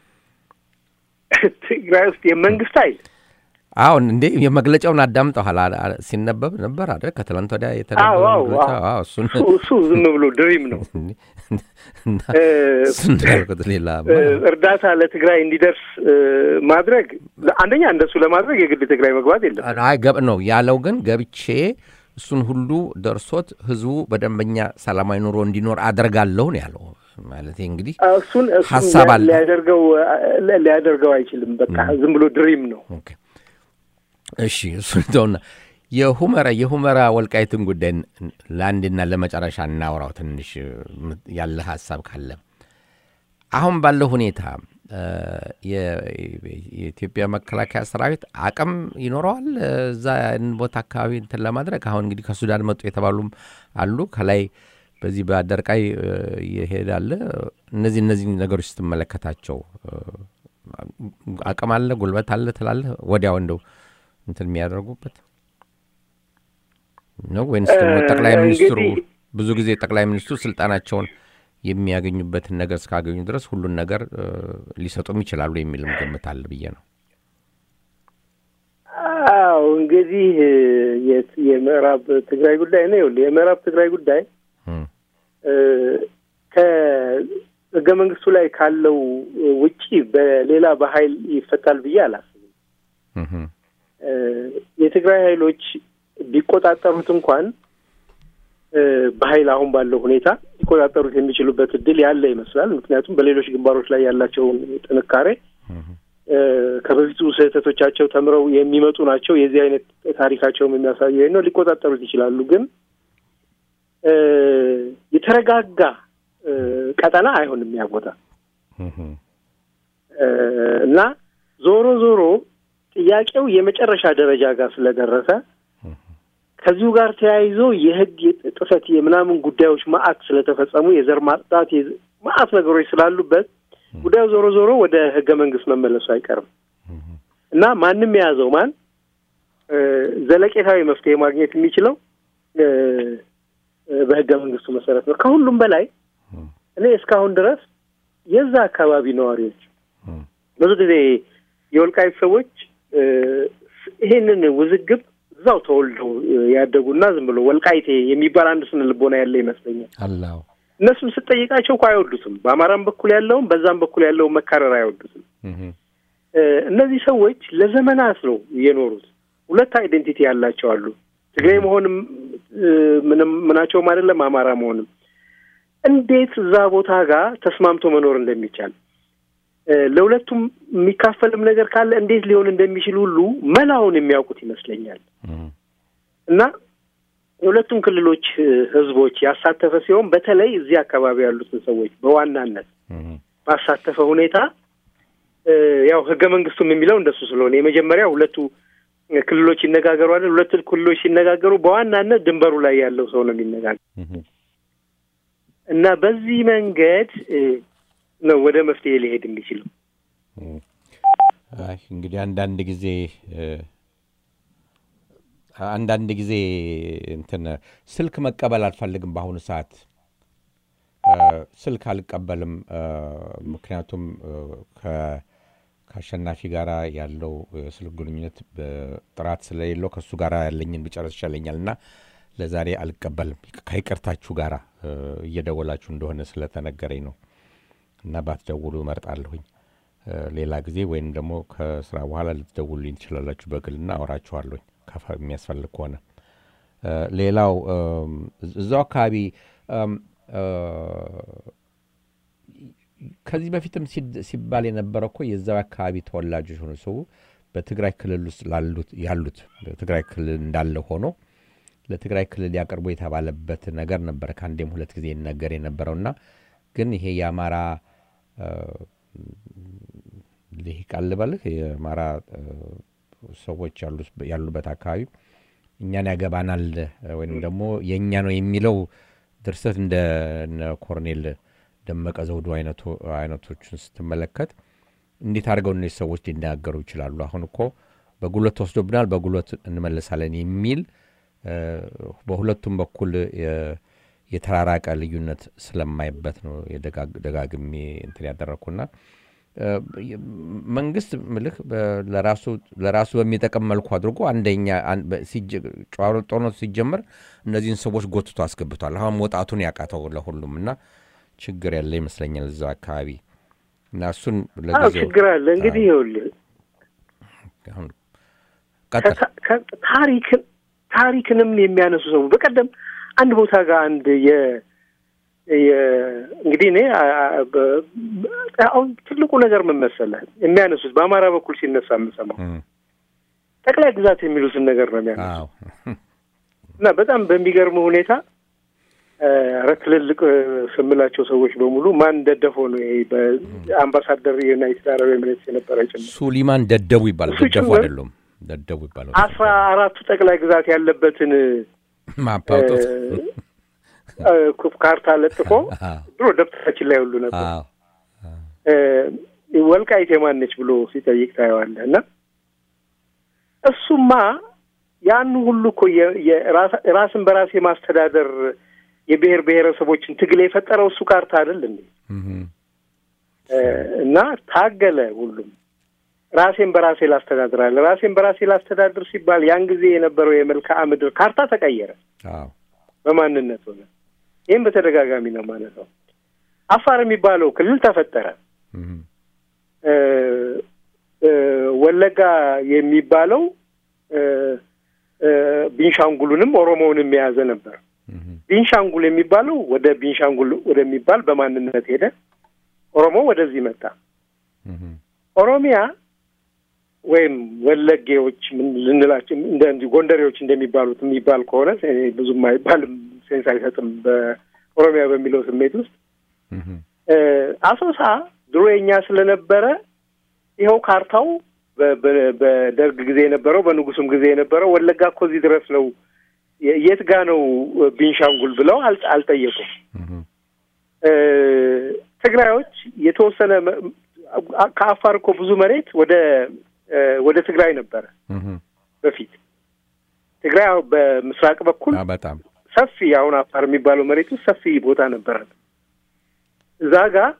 ትግራይ ውስጥ የመንግስት ኃይል አሁን እንዴ የመግለጫውን አዳምጠኋል። አ- አ- ሲነበብ ነበር አይደል? ከትላንት ወዲያ አዎ የተነበበው አዎ መግለጫ አዎ። አዎ፣ እሱን እሱ እሱ ዝም ብሎ ድሪም ነው። እና እ፣ እሱን እንዳልኩት ሌላ እ፣ እርዳታ ለትግራይ እንዲደርስ እ፣ ማድረግ አንደኛ እንደሱ ለማድረግ የግድ ትግራይ መግባት የለም። አይ ገብ ነው ያለው። ግን ገብቼ እሱን ሁሉ ደርሶት ህዝቡ በደንበኛ ሰላማዊ ኑሮ እንዲኖር አደርጋለሁ ነው ያለው። ማለት እንግዲህ እሱን እሱን ሀሳብ አለ። ሊያደርገው ሊ- ሊያደርገው አይችልም። በቃ ዝም ብሎ ድሪም ነው። ኦኬ። እሺ እሱን ተውና የሁመራ የሁመራ ወልቃይትን ጉዳይ ን- ለአንድና ለመጨረሻ እናውራው ትንሽ ም- ያለ ሀሳብ ካለ አሁን ባለው ሁኔታ እ፣ የ- የኢትዮጵያ መከላከያ ሰራዊት አቅም ይኖረዋል እ፣ እዛ ያን ቦታ አካባቢ እንትን ለማድረግ አሁን እንግዲህ ከሱዳን መጡ የተባሉም አሉ ከላይ በዚህ በአደርቃይ እ፣ ይሄዳለ እነዚህ እነዚህ ነገሮች ስትመለከታቸው እ፣ አቅም አለ ጉልበት አለ ትላለህ ወዲያው እንደው እንትን የሚያደርጉበት ነው ወይንስ ደግሞ እ፣ ጠቅላይ ሚኒስትሩ እንግዲህ- ብዙ ጊዜ ጠቅላይ ሚኒስትሩ ስልጣናቸውን የሚያገኙበትን ነገር እስካገኙ ድረስ ሁሉን ነገር እ፣ ሊሰጡም ይችላሉ የሚልም ግምት አለ ብዬ ነው። አዎ እንግዲህ እ፣ የት- የምዕራብ ትግራይ ጉዳይ ነው። ይኸውልህ የምዕራብ ትግራይ ጉዳይ እም፣ እ፣ ከህገ መንግስቱ ላይ ካለው ውጪ በሌላ በኃይል ይፈታል ብዬ አላስብም። እም፣ እ፣ የትግራይ ኃይሎች ቢቆጣጠሩት እንኳን እ፣ በኃይል አሁን ባለው ሁኔታ ሊቆጣጠሩት የሚችሉበት እድል ያለ ይመስላል። ምክንያቱም በሌሎች ግንባሮች ላይ ያላቸውን ጥንካሬ እም፣ እ፣ ከበፊቱ ስህተቶቻቸው ተምረው የሚመጡ ናቸው። የዚህ አይነት ታሪካቸውም የሚያሳየው ነው። ሊቆጣጠሩት ይችላሉ። ግን እ፣ የተረጋጋ እ፣ ቀጠና አይሆንም ያ ቦታ እም፣ እ፣ እና ዞሮ ዞሮ ጥያቄው የመጨረሻ ደረጃ ጋር ስለደረሰ ከዚሁ ጋር ተያይዞ የህግ ጥሰት የምናምን ጉዳዮች ማአት ስለተፈጸሙ የዘር ማጽዳት የዝ- ማአት ነገሮች ስላሉበት ጉዳዩ ዞሮ ዞሮ ወደ ህገ መንግስት መመለሱ አይቀርም እና ማንም የያዘው ማን እ፣ ዘለቄታዊ መፍትሄ ማግኘት የሚችለው እ፣ እ፣ በህገ መንግስቱ መሰረት ነው። ከሁሉም በላይ እኔ እስካሁን ድረስ የዛ አካባቢ ነዋሪዎች እም፣ ብዙ ጊዜ የወልቃይት ሰዎች እ፣ ይሄንን ውዝግብ እዛው ተወልደው እ፣ ያደጉና ዝም ብሎ ወልቃይቴ የሚባል አንድ ስነ ልቦና ያለ ይመስለኛል። አላው እነሱን ስጠይቃቸው እኮ አይወዱትም። በአማራም በኩል ያለውም በዛም በኩል ያለውን መካረር አይወዱትም። እም፣ እ፣ እነዚህ ሰዎች ለዘመናት ነው የኖሩት። ሁለት አይዴንቲቲ ያላቸው አሉ። ትግሬ መሆንም እ፣ ምንም ምናቸውም አይደለም፣ አማራ መሆንም እንዴት እዛ ቦታ ጋር ተስማምቶ መኖር እንደሚቻል እ፣ ለሁለቱም የሚካፈልም ነገር ካለ እንዴት ሊሆን እንደሚችል ሁሉ መላውን የሚያውቁት ይመስለኛል። እም፣ እና የሁለቱም ክልሎች እ፣ ህዝቦች ያሳተፈ ሲሆን በተለይ እዚህ አካባቢ ያሉትን ሰዎች በዋናነት እም፣ ባሳተፈ ሁኔታ እ፣ ያው ህገ መንግስቱም የሚለው እንደሱ ስለሆነ የመጀመሪያ ሁለቱ ክልሎች ይነጋገሩ አይደል? ሁለቱ ክልሎች ሲነጋገሩ በዋናነት ድንበሩ ላይ ያለው ሰው ነው የሚነጋገር እም፣ እና በዚህ መንገድ እ፣ ነው ወደ መፍትሄ ሊሄድ የሚችለው። እም። አይ እንግዲህ አንዳንድ ጊዜ እ፣ አንዳንድ ጊዜ እንትን ስልክ መቀበል አልፈልግም በአሁኑ ሰዓት እ፣ ስልክ አልቀበልም እ፣ ምክንያቱም እ፣ ከ- ከአሸናፊ ጋር ያለው የስልክ ግንኙነት ጥራት ስለሌለው ከእሱ ጋር ያለኝን ብጨረስ ይሻለኛል እና ለዛሬ አልቀበልም ከይቅርታችሁ ጋር እ፣ እየደወላችሁ እንደሆነ ስለተነገረኝ ነው እና ባትደውሉ እመርጣለሁኝ እ፣ ሌላ ጊዜ ወይም ደግሞ ከስራ በኋላ ልትደውሉልኝ ትችላላችሁ በግልና አወራችኋለሁኝ ከፈ የሚያስፈልግ ከሆነ እ፣ ሌላው እም፣ እዛው አካባቢ እም፣ እ፣ ከዚህ በፊትም ሲባል የነበረ እኮ የዛው አካባቢ ተወላጆች ሆነ ሰው በትግራይ ክልል ውስጥ ላሉት ያሉት በትግራይ ክልል እንዳለ ሆኖ ለትግራይ ክልል ያቀርቡ የተባለበት ነገር ነበር ከአንዴም ሁለት ጊዜ ይነገር የነበረውና ግን ይሄ የአማራ ልሂቃን ልበልህ የአማራ ሰዎች ያሉበት አካባቢ እኛን ያገባናል ወይም ደግሞ የእኛ ነው የሚለው ድርሰት እንደ ኮርኔል ደመቀ ዘውዱ አይነቶችን ስትመለከት እንዴት አድርገው እነዚህ ሰዎች ሊናገሩ ይችላሉ? አሁን እኮ በጉልበት ተወስዶብናል፣ በጉልበት እንመልሳለን የሚል በሁለቱም በኩል የተራራቀ ልዩነት ስለማይበት ነው ደጋግሜ እንትን ያደረግኩና መንግስት ምልህ ለራሱ በሚጠቅም መልኩ አድርጎ አንደኛ ጦርነቱ ሲጀመር እነዚህን ሰዎች ጎትቶ አስገብቷል። አሁን መውጣቱን ያቃተው ለሁሉም እና ችግር ያለ ይመስለኛል እዛው አካባቢ እና እሱን ችግር አለ እንግዲህ ይኸውልህ ታሪክን ታሪክንም የሚያነሱ ሰው በቀደም አንድ ቦታ ጋር አንድ የ እንግዲህ እኔ አሁን ትልቁ ነገር ምን መሰለህ የሚያነሱት በአማራ በኩል ሲነሳ የምሰማው ጠቅላይ ግዛት የሚሉትን ነገር ነው የሚያነሱ እና በጣም በሚገርም ሁኔታ ኧረ ትልልቅ ስምላቸው ሰዎች በሙሉ ማን ደደፈው ነው ይሄ በአምባሳደር የዩናይትድ አረብ ኤምሬትስ የነበረ ጭምር ሱሊማን ደደቡ ይባላል። ደደፉ አይደሉም፣ ደደቡ ይባላል። አስራ አራቱ ጠቅላይ ግዛት ያለበትን ማፓውጦት ካርታ ለጥፎ ድሮ ደብተራችን ላይ ሁሉ ነበር ወልቃይት የማነች ብሎ ሲጠይቅ ታየዋለህ። እና እሱማ ያን ሁሉ እኮ ራስን በራስ የማስተዳደር የብሔር ብሔረሰቦችን ትግል የፈጠረው እሱ ካርታ አይደል እንዴ? እና ታገለ ሁሉም ራሴን በራሴ ላስተዳድራለ ራሴን በራሴ ላስተዳድር ሲባል ያን ጊዜ የነበረው የመልክዓ ምድር ካርታ ተቀየረ፣ በማንነት ሆነ። ይህም በተደጋጋሚ ነው ማለት ነው። አፋር የሚባለው ክልል ተፈጠረ። ወለጋ የሚባለው ቢንሻንጉሉንም ኦሮሞውንም የያዘ ነበር። ቢንሻንጉል የሚባለው ወደ ቢንሻንጉል ወደሚባል በማንነት ሄደ። ኦሮሞ ወደዚህ መጣ። ኦሮሚያ ወይም ወለጌዎች ምን ልንላቸው እንደ ጎንደሬዎች እንደሚባሉት የሚባል ከሆነ ብዙም አይባልም፣ ሴንስ አይሰጥም። በኦሮሚያ በሚለው ስሜት ውስጥ አሶሳ ድሮ የኛ ስለነበረ ይኸው ካርታው በደርግ ጊዜ የነበረው በንጉሱም ጊዜ የነበረው ወለጋ እኮ እዚህ ድረስ ነው፣ የት ጋ ነው ቢንሻንጉል ብለው አልጠየቁም። ትግራዮች የተወሰነ ከአፋር እኮ ብዙ መሬት ወደ ወደ ትግራይ ነበረ በፊት። ትግራይ በምስራቅ በኩል በጣም ሰፊ አሁን አፋር የሚባለው መሬት ውስጥ ሰፊ ቦታ ነበረ። እዛ ጋር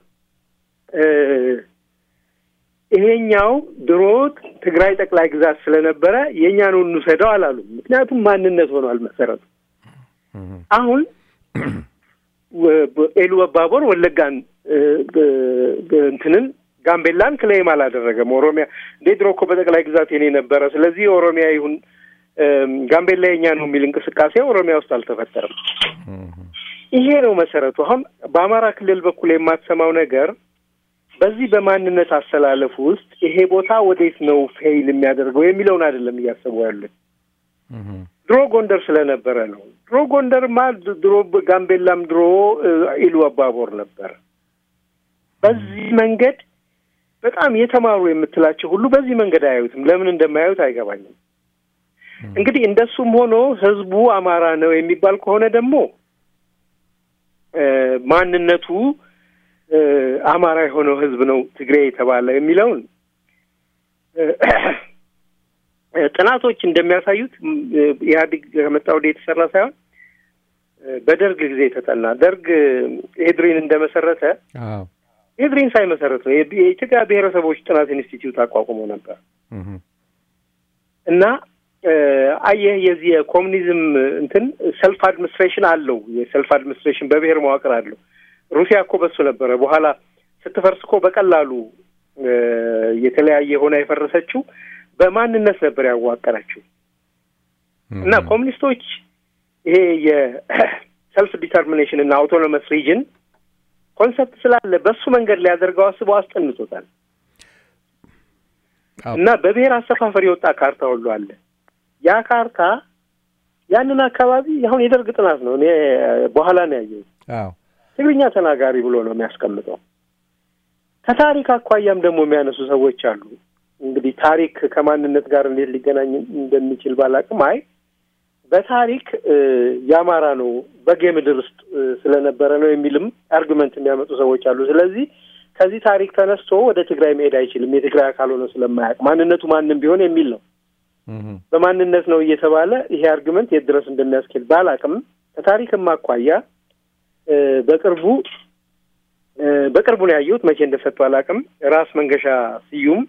ይሄኛው ድሮ ትግራይ ጠቅላይ ግዛት ስለነበረ የእኛ ነው እንውሰደው አላሉም። ምክንያቱም ማንነት ሆኗል መሰረቱ። አሁን ኤሉ አባቦር ወለጋን እንትንን ጋምቤላን ክሌም አላደረገም። ኦሮሚያ እንዴ ድሮ እኮ በጠቅላይ ግዛት የኔ ነበረ፣ ስለዚህ ኦሮሚያ ይሁን ጋምቤላ የኛ ነው የሚል እንቅስቃሴ ኦሮሚያ ውስጥ አልተፈጠረም። ይሄ ነው መሰረቱ። አሁን በአማራ ክልል በኩል የማትሰማው ነገር በዚህ በማንነት አስተላለፍ ውስጥ ይሄ ቦታ ወዴት ነው ፌይል የሚያደርገው የሚለውን አይደለም እያሰቡ ያሉት። ድሮ ጎንደር ስለነበረ ነው። ድሮ ጎንደርማ ድሮ ጋምቤላም ድሮ ኢሉ አባቦር ነበር። በዚህ መንገድ በጣም የተማሩ የምትላቸው ሁሉ በዚህ መንገድ አያዩትም። ለምን እንደማያዩት አይገባኝም። እንግዲህ እንደሱም ሆኖ ህዝቡ አማራ ነው የሚባል ከሆነ ደግሞ ማንነቱ አማራ የሆነው ህዝብ ነው ትግሬ የተባለ የሚለውን ጥናቶች እንደሚያሳዩት ኢህአዴግ ከመጣ ወዲህ የተሰራ ሳይሆን በደርግ ጊዜ የተጠና ደርግ ኤድሪን እንደመሰረተ ኤድሪን ሳይመሰረት ነው የኢትዮጵያ ብሔረሰቦች ጥናት ኢንስቲትዩት አቋቁሞ ነበር እና አየህ የዚህ የኮሚኒዝም እንትን ሰልፍ አድሚኒስትሬሽን አለው። የሰልፍ አድሚኒስትሬሽን በብሔር መዋቅር አለው። ሩሲያ እኮ በሱ ነበረ። በኋላ ስትፈርስ እኮ በቀላሉ የተለያየ ሆና የፈረሰችው በማንነት ነበር ያዋቀረችው እና ኮሚኒስቶች ይሄ የሰልፍ ዲተርሚኔሽን እና አውቶኖመስ ሪጅን ኮንሰፕት ስላለ በሱ መንገድ ሊያደርገው አስበው አስጠንቶታል። አዎ። እና በብሔር አሰፋፈር የወጣ ካርታ ሁሉ አለ። ያ ካርታ ያንን አካባቢ አሁን የደርግ ጥናት ነው። እኔ በኋላ ነው ያየሁት። አዎ ትግርኛ ተናጋሪ ብሎ ነው የሚያስቀምጠው። ከታሪክ አኳያም ደግሞ የሚያነሱ ሰዎች አሉ። እንግዲህ ታሪክ ከማንነት ጋር እንዴት ሊገናኝ እንደሚችል ባላቅም፣ አይ በታሪክ እ፣ የአማራ ነው በጌ ምድር ውስጥ እ፣ ስለነበረ ነው የሚልም አርጉመንት የሚያመጡ ሰዎች አሉ። ስለዚህ ከዚህ ታሪክ ተነስቶ ወደ ትግራይ መሄድ አይችልም የትግራይ አካል ሆኖ ስለማያውቅ ማንነቱ ማንም ቢሆን የሚል ነው። እህ፣ በማንነት ነው እየተባለ ይሄ አርግመንት የት ድረስ እንደሚያስኬድ ባላቅም ከታሪክም አኳያ እ፣ በቅርቡ እ፣ በቅርቡ ነው ያየሁት። መቼ እንደሰጡ አላቅም። ራስ መንገሻ ስዩም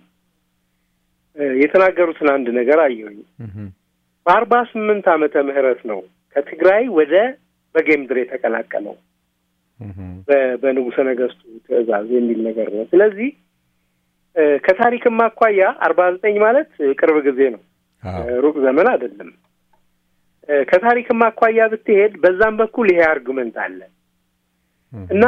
እ፣ የተናገሩትን አንድ ነገር አየሁኝ። እህ፣ በአርባ ስምንት ዓመተ ምህረት ነው ከትግራይ ወደ በጌ ምድር የተቀላቀለው እህ፣ በ- በንጉሠ ነገሥቱ ትእዛዝ የሚል ነገር ነው። ስለዚህ እ፣ ከታሪክም አኳያ አርባ ዘጠኝ ማለት እ፣ ቅርብ ጊዜ ነው። አዎ ሩቅ ዘመን አይደለም። እ፣ ከታሪክም አኳያ ብትሄድ በዛም በኩል ይሄ አርጉመንት አለ እህ፣ እና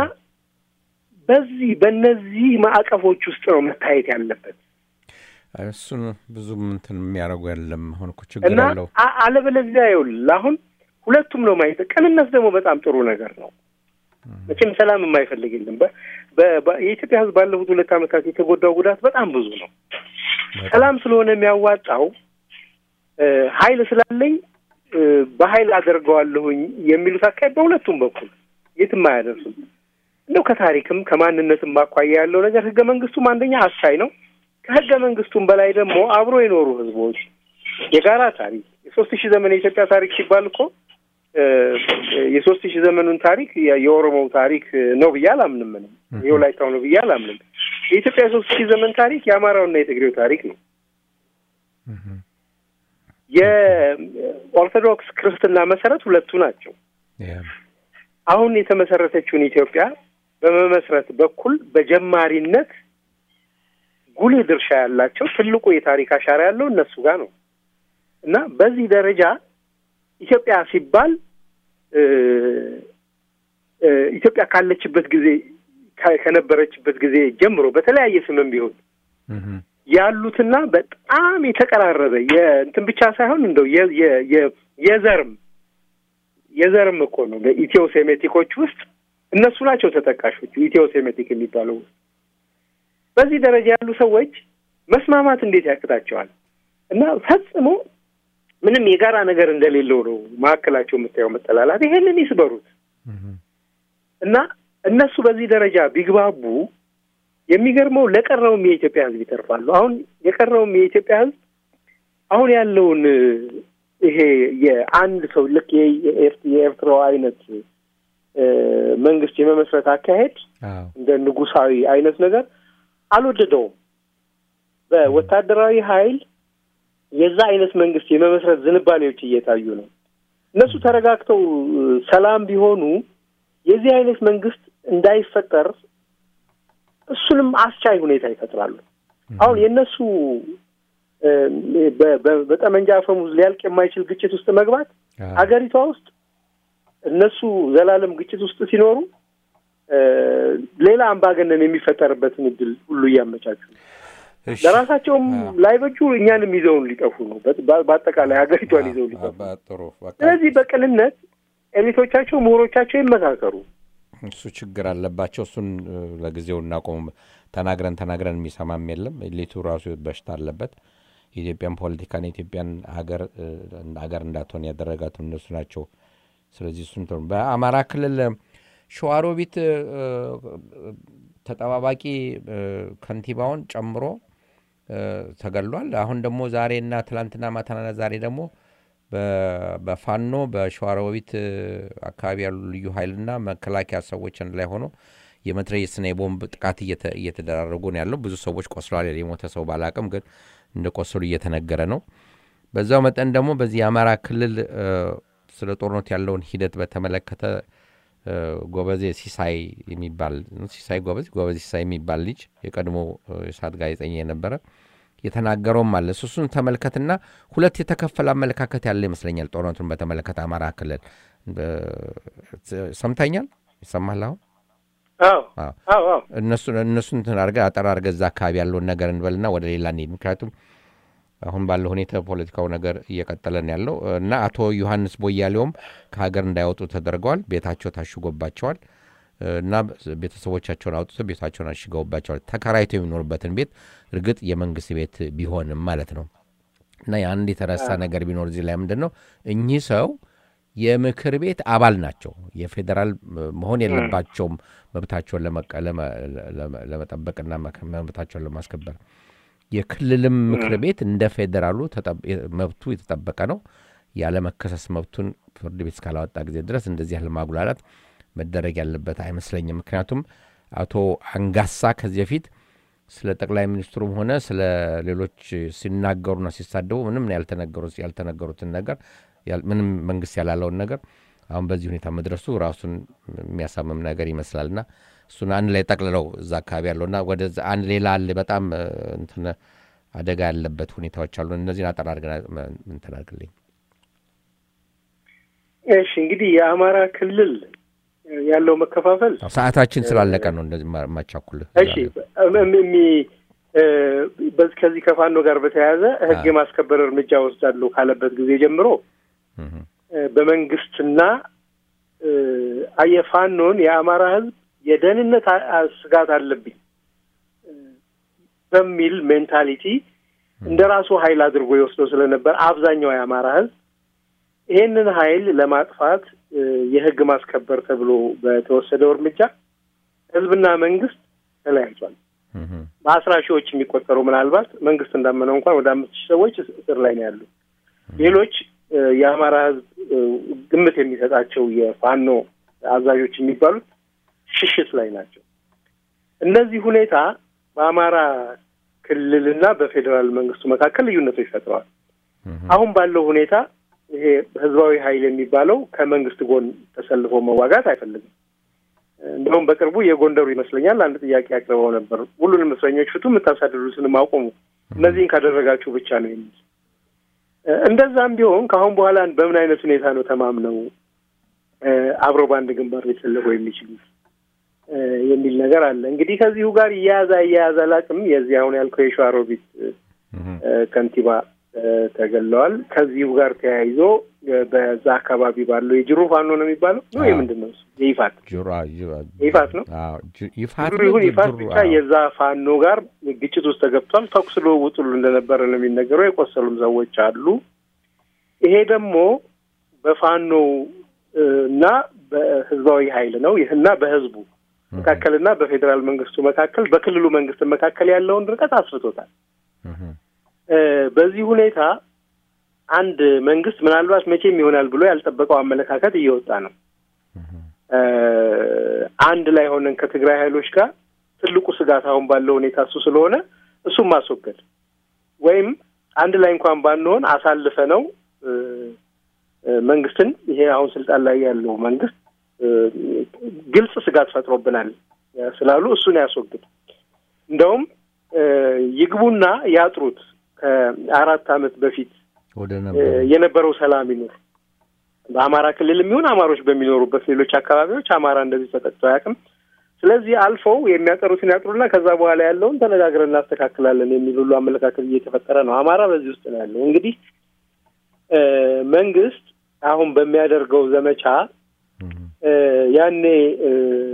በዚህ በእነዚህ ማዕቀፎች ውስጥ ነው መታየት ያለበት እሱን ብዙም እንትን የሚያደርጉ የለም። አሁን እኮ ችግር እና አለው። አ- አለበለዚያ ይኸውልህ አሁን ሁለቱም ነው ማየት። ቅንነት ደግሞ በጣም ጥሩ ነገር ነው። መቼም ሰላም የማይፈልግ የለም። በ- በ- በ- የኢትዮጵያ ሕዝብ ባለፉት ሁለት ዓመታት የተጎዳው ጉዳት በጣም ብዙ ነው። ሰላም ስለሆነ የሚያዋጣው እ፣ ኃይል ስላለኝ እ፣ በኃይል አደርገዋለሁኝ የሚሉት አካሄድ በሁለቱም በኩል የትም አያደርሱም። እንደው ከታሪክም ከማንነትም አኳያ ያለው ነገር ህገ መንግስቱም አንደኛ አሳይ ነው። ከህገ መንግስቱም በላይ ደግሞ አብሮ የኖሩ ህዝቦች የጋራ ታሪክ የሶስት ሺህ ዘመን የኢትዮጵያ ታሪክ ሲባል እኮ እ፣ የሶስት ሺህ ዘመኑን ታሪክ የ- የኦሮሞው ታሪክ ነው ብዬ አላምንም። ምንም የወላይታው ነው ብዬ አላምንም። የኢትዮጵያ የሶስት ሺህ ዘመን ታሪክ የአማራውና የትግሬው ታሪክ ነው። እህ፣ የኦርቶዶክስ ክርስትና መሰረት ሁለቱ ናቸው። ያ፣ አሁን የተመሰረተችውን ኢትዮጵያ በመመስረት በኩል በጀማሪነት ጉልህ ድርሻ ያላቸው ትልቁ የታሪክ አሻራ ያለው እነሱ ጋር ነው እና በዚህ ደረጃ ኢትዮጵያ ሲባል እ፣ እ፣ ኢትዮጵያ ካለችበት ጊዜ ከ- ከነበረችበት ጊዜ ጀምሮ በተለያየ ስምም ቢሆን እህ፣ ያሉትና በጣም የተቀራረበ የእንትን ብቻ ሳይሆን እንደው የ- የ- የ- የዘርም የዘርም እኮ ነው። በኢትዮ ሴሜቲኮች ውስጥ እነሱ ናቸው ተጠቃሾቹ ኢትዮ ሴሜቲክ የሚባለው ውስጥ በዚህ ደረጃ ያሉ ሰዎች መስማማት እንዴት ያቅታቸዋል? እና ፈጽሞ ምንም የጋራ ነገር እንደሌለው ነው መካከላቸው የምታየው መጠላላት። ይሄንን ይስበሩት እህ፣ እና እነሱ በዚህ ደረጃ ቢግባቡ የሚገርመው ለቀረውም የኢትዮጵያ ሕዝብ ይተርፋሉ። አሁን የቀረውም የኢትዮጵያ ሕዝብ አሁን ያለውን እ፣ ይሄ የአንድ ሰው ልክ የ- የኤርት- የኤርትራው አይነት እ፣ መንግስት የመመስረት አካሄድ አዎ እንደ ንጉሳዊ አይነት ነገር አልወደደውም። በወታደራዊ ኃይል የዛ አይነት መንግስት የመመስረት ዝንባሌዎች እየታዩ ነው። እነሱ ተረጋግተው እ፣ ሰላም ቢሆኑ የዚህ አይነት መንግስት እንዳይፈጠር እሱንም አስቻይ ሁኔታ ይፈጥራሉ። አሁን የእነሱ እ፣ በ- በ- በጠመንጃ አፈሙዝ ሊያልቅ የማይችል ግጭት ውስጥ መግባት አዎ ሀገሪቷ ውስጥ እነሱ ዘላለም ግጭት ውስጥ ሲኖሩ እ፣ ሌላ አምባገነን የሚፈጠርበትን እድል ሁሉ እያመቻቹ ነው። እሺ። ለራሳቸውም አዎ። ላይበጁ እኛንም ይዘውን ሊጠፉ ነው። በ- በአጠቃላይ ሀገሪቷን ይዘው ሊጠፉ ነው። በ- ጥሩ በቃ ስለዚህ በቅንነት ኤሊቶቻቸው፣ ምሁሮቻቸው ይመካከሩ። እሱ ችግር አለባቸው። እሱን እ፣ ለጊዜው እናቆም። ተናግረን ተናግረን የሚሰማም የለም። ሊቱ ራሱ በሽታ አለበት። የኢትዮጵያን ፖለቲካን የኢትዮጵያን ሀገር እ፣ ሀገር እንዳትሆን ያደረጋት እነሱ ናቸው። ስለዚህ እሱን ተው። በአማራ ክልል እ፣ ሸዋሮቢት እ፣ እ፣ ተጠባባቂ እ፣ ከንቲባውን ጨምሮ እ፣ ተገድሏል። አሁን ደግሞ ዛሬና ትላንትና ማታና ዛሬ ደግሞ በ- በፋኖ በሸዋሮቢት እ፣ አካባቢ ያሉ ልዩ ኃይልና መከላከያ ሰዎች አንድ ላይ ሆኖ የመትረየስና የቦምብ ጥቃት እየተ- እየተደራረጉ ነው ያለው። ብዙ ሰዎች ቆስለዋል። የሞተ ሰው ባላቅም ግን እንደ ቆሰሉ እየተነገረ ነው። በዛው መጠን ደግሞ በዚህ የአማራ ክልል እ፣ ስለ ጦርነት ያለውን ሂደት በተመለከተ እ፣ ጎበዜ ሲሳይ የሚባል ሲሳይ ጎበዝ ጎበዜ ሲሳይ የሚባል ልጅ የቀድሞ እ፣ የሰዓት ጋዜጠኛ የነበረ የተናገረውም አለ። እሱ እሱን ተመልከትና ሁለት የተከፈለ አመለካከት ያለ ይመስለኛል። ጦርነቱን በተመለከተ አማራ ክልል እ፣ ሰምተኛል ይሰማል አሁን አዎ አዎ። አዎ አዎ እነሱ እነሱ እንትን አድርገህ አጠር አድርገህ እዛ አካባቢ ያለውን ነገር እንበልና ወደ ሌላ እንሂድ። ምክንያቱም አሁን ባለው ሁኔታ ፖለቲካው ነገር እየቀጠለ ነው ያለው እና አቶ ዮሐንስ ቦያሌውም ከሀገር እንዳይወጡ ተደርገዋል። ቤታቸው ታሽጎባቸዋል እና ቤተሰቦቻቸውን አውጥተው ቤታቸውን አሽገውባቸዋል። ተከራይተው የሚኖሩበትን ቤት እርግጥ የመንግስት ቤት ቢሆንም ማለት ነው እና የአንድ የተረሳ ነገር ቢኖር እዚህ ላይ ምንድን ነው እኚህ ሰው የምክር ቤት አባል ናቸው። የፌዴራል እ, መሆን የለባቸውም መብታቸውን ለመቀ- ለመ- ለመ- ለመጠበቅና መከ- መብታቸውን ለማስከበር የክልልም ምክር ቤት እንደ ፌዴራሉ ተጠብ- መብቱ የተጠበቀ ነው። ያለመከሰስ መብቱን ፍርድ ቤት እስካላወጣ ጊዜ ድረስ እንደዚህ ያለ ማጉላላት መደረግ ያለበት አይመስለኝም። ምክንያቱም አቶ አንጋሳ ከዚህ በፊት ስለ ጠቅላይ ሚኒስትሩም ሆነ ስለ ሌሎች ሲናገሩና ሲሳደቡ ምንም ያልተነገሩት ያልተነገሩትን ነገር ያል- ምንም መንግስት ያላለውን ነገር አሁን በዚህ ሁኔታ መድረሱ ራሱን የሚያሳምም ነገር ይመስላልና እሱን አንድ ላይ ጠቅልለው እዛ አካባቢ ያለውና ወደ አንድ ሌላ አለ በጣም እ, እንትን አደጋ ያለበት ሁኔታዎች አሉ። እነዚህን አጠር አድርገን እንትን አድርግልኝ። እሺ እንግዲህ የአማራ ክልል ያለው መከፋፈል ሰዓታችን ስላለቀ ነው እንደዚህ ማ- ማቻኩልህ። እሺ እም- እም- እሚ- እ፣ በዚህ ከዚህ ከፋኖ ጋር በተያያዘ ህግ የማስከበር እርምጃ ወስዳለሁ ካለበት ጊዜ ጀምሮ እህ፣ እ፣ በመንግስትና እ፣ የፋኖን የአማራ ህዝብ የደህንነት አ- አ- ስጋት አለብኝ እ፣ በሚል ሜንታሊቲ እንደ ራሱ ኃይል አድርጎ ይወስደው ስለነበር አብዛኛው የአማራ ህዝብ ይሄንን ኃይል ለማጥፋት እ፣ የህግ ማስከበር ተብሎ በተወሰደው እርምጃ ህዝብና መንግስት ተለያይቷል። እህ፣ በአስራ ሺዎች የሚቆጠሩ ምናልባት መንግስት እንዳመነው እንኳን ወደ አምስት ሺህ ሰዎች እስ- እስር ላይ ነው ያሉ። ሌሎች እ፣ የአማራ ህዝብ እ፣ ግምት የሚሰጣቸው የፋኖ አዛዦች የሚባሉት ሽሽት ላይ ናቸው። እነዚህ ሁኔታ በአማራ ክልልና በፌዴራል መንግስቱ መካከል ልዩነቶች ፈጥረዋል። እህ፣ አሁን ባለው ሁኔታ ይሄ ህዝባዊ ኃይል የሚባለው ከመንግስት ጎን ተሰልፎ መዋጋት አይፈልግም። እንደውም በቅርቡ የጎንደሩ ይመስለኛል አንድ ጥያቄ አቅርበው ነበር። ሁሉንም እስረኞች ፍቱ፣ የምታሳድዱትንም አቁሙ፣ እነዚህን ካደረጋችሁ ብቻ ነው የሚል እ፣ እንደዛም ቢሆን ከአሁን በኋላ በምን አይነት ሁኔታ ነው ተማምነው እ፣ አብረው በአንድ ግንባር ሊሰለፈው የሚችሉት እ፣ የሚል ነገር አለ። እንግዲህ ከዚሁ ጋር እያያዛ እያያዛ ላቅም የዚህ አሁን ያልከው የሸዋሮቢት እ፣ እህ፣ እ፣ ከንቲባ እ፣ ተገለዋል። ከዚሁ ጋር ተያይዞ እ፣ በዛ አካባቢ ባለው የጅሩ ፋኖ ነው የሚባለው ነው አዎ። የምንድን ነው እሱ? የይፋት ጅሩ አ- ጅሩ- ይፋት ነው? አዎ፣ ጅ- ይፋት ጅሩ ነው፣ ይሁን ይፋት ጅሩ፣ ብቻ አዎ። የዛ ፋኖ ጋር ግጭት ውስጥ ተገብቷል። ተኩስ ልውውጥ ሁሉ እንደነበረ ነው የሚነገረው። የቆሰሉም ሰዎች አሉ። ይሄ ደግሞ በፋኖ እ፣ እና በህዝባዊ ኃይል ነው ይህ እና በህዝቡ መካከልና በፌዴራል መንግስቱ መካከል በክልሉ መንግስት መካከል ያለውን ርቀት አስፍቶታል። እህ፣ እ፣ በዚህ ሁኔታ አንድ መንግስት ምናልባት መቼም ይሆናል ብሎ ያልጠበቀው አመለካከት እየወጣ ነው። እህ፣ እ፣ አንድ ላይ ሆነን ከትግራይ ኃይሎች ጋር ትልቁ ስጋት አሁን ባለው ሁኔታ እሱ ስለሆነ እሱም ማስወገድ ወይም አንድ ላይ እንኳን ባንሆን አሳልፈ ነው እ፣ እ፣ መንግስትን ይሄ አሁን ስልጣን ላይ ያለው መንግስት እ፣ ግልጽ ስጋት ፈጥሮብናል ስላሉ እሱን ያስወግድ። እንደውም እ፣ ይግቡና ያጥሩት ከአራት ዓመት በፊት ወደ እ፣ ነበር የነበረው ሰላም ይኑር። በአማራ ክልል የሚሆን አማሮች በሚኖሩበት ሌሎች አካባቢዎች አማራ እንደዚህ ተጠቅቶ አያውቅም። ስለዚህ አልፈው የሚያጠሩትን ያጥሩና ከዛ በኋላ ያለውን ተነጋግረን እናስተካክላለን የሚል ሁሉ አመለካከት እየተፈጠረ ነው። አማራ በዚህ ውስጥ ነው ያለው። እንግዲህ እ፣ መንግስት አሁን በሚያደርገው ዘመቻ እህ፣ እ፣ ያኔ እ፣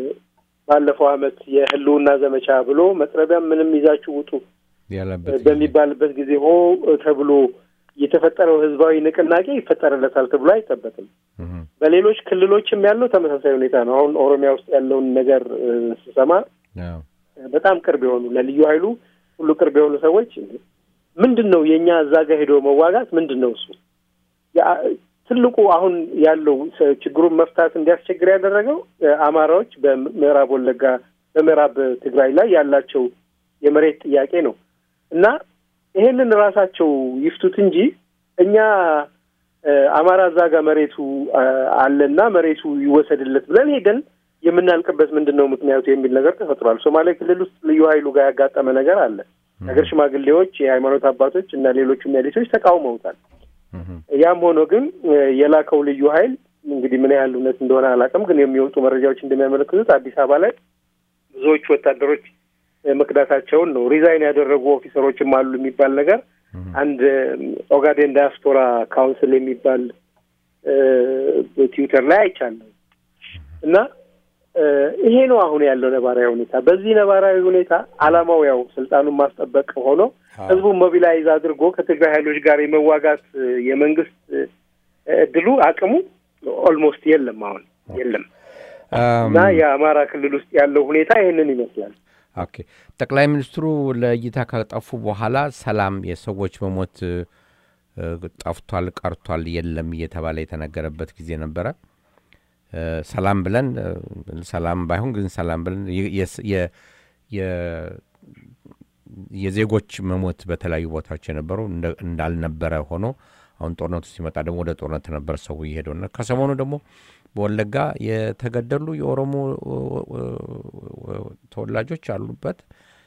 ባለፈው ዓመት የህልውና ዘመቻ ብሎ መጥረቢያም ምንም ይዛችሁ ውጡ ያለበት ጊዜ። በሚባልበት ጊዜ ሆ ተብሎ የተፈጠረው ህዝባዊ ንቅናቄ ይፈጠርለታል ተብሎ አይጠበቅም። እህ፣ በሌሎች ክልሎችም ያለው ተመሳሳይ ሁኔታ ነው። አሁን ኦሮሚያ ውስጥ ያለውን ነገር እ፣ ስሰማ አዎ፣ በጣም ቅርብ የሆኑ ለልዩ ኃይሉ ሁሉ ቅርብ የሆኑ ሰዎች ምንድን ነው የእኛ እዛ ጋር ሄዶ መዋጋት ምንድን ነው እሱ ያ- ትልቁ አሁን ያለው ሰ- ችግሩን መፍታት እንዲያስቸግር ያደረገው እ፣ አማራዎች በምዕራብ ወለጋ በምዕራብ ትግራይ ላይ ያላቸው የመሬት ጥያቄ ነው እና ይሄንን ራሳቸው ይፍቱት እንጂ እኛ እ፣ አማራ እዛ ጋር መሬቱ አ፣ አለና መሬቱ ይወሰድለት ብለን ሄደን የምናልቅበት ምንድን ነው ምክንያቱ የሚል ነገር ተፈጥሯል። ሶማሌ ክልል ውስጥ ልዩ ኃይሉ ጋር ያጋጠመ ነገር አለ። ሀገር ሽማግሌዎች፣ የሃይማኖት አባቶች እና ሌሎቹም ኤሊቶች ተቃውመውታል። እህ፣ ያም ሆኖ ግን እ፣ የላከው ልዩ ኃይል እንግዲህ ምን ያህል እውነት እንደሆነ አላውቅም፣ ግን የሚወጡ መረጃዎች እንደሚያመለክቱት አዲስ አበባ ላይ ብዙዎቹ ወታደሮች መክዳታቸውን ነው። ሪዛይን ያደረጉ ኦፊሰሮችም አሉ የሚባል ነገር አንድ ኦጋዴን ዳያስፖራ ካውንስል የሚባል በትዊተር ላይ አይቻለሁ እና ይሄ ነው አሁን ያለው ነባራዊ ሁኔታ። በዚህ ነባራዊ ሁኔታ አላማው ያው ስልጣኑን ማስጠበቅ ሆኖ ህዝቡን ሞቢላይዝ አድርጎ ከትግራይ ኃይሎች ጋር የመዋጋት የመንግስት እድሉ አቅሙ ኦልሞስት የለም፣ አሁን የለም እና የአማራ ክልል ውስጥ ያለው ሁኔታ ይህንን ይመስላል። ኦኬ ጠቅላይ ሚኒስትሩ ለእይታ ከጠፉ በኋላ ሰላም የሰዎች መሞት ጠፍቷል፣ ቀርቷል፣ የለም እየተባለ የተነገረበት ጊዜ ነበረ። ሰላም ብለን ሰላም ባይሆን ግን ሰላም ብለን የዜጎች መሞት በተለያዩ ቦታዎች የነበረው እንዳልነበረ ሆኖ አሁን ጦርነቱ ሲመጣ ደግሞ ወደ ጦርነት ነበር ሰው እየሄደውና ከሰሞኑ ደግሞ በወለጋ የተገደሉ የኦሮሞ ተወላጆች አሉበት።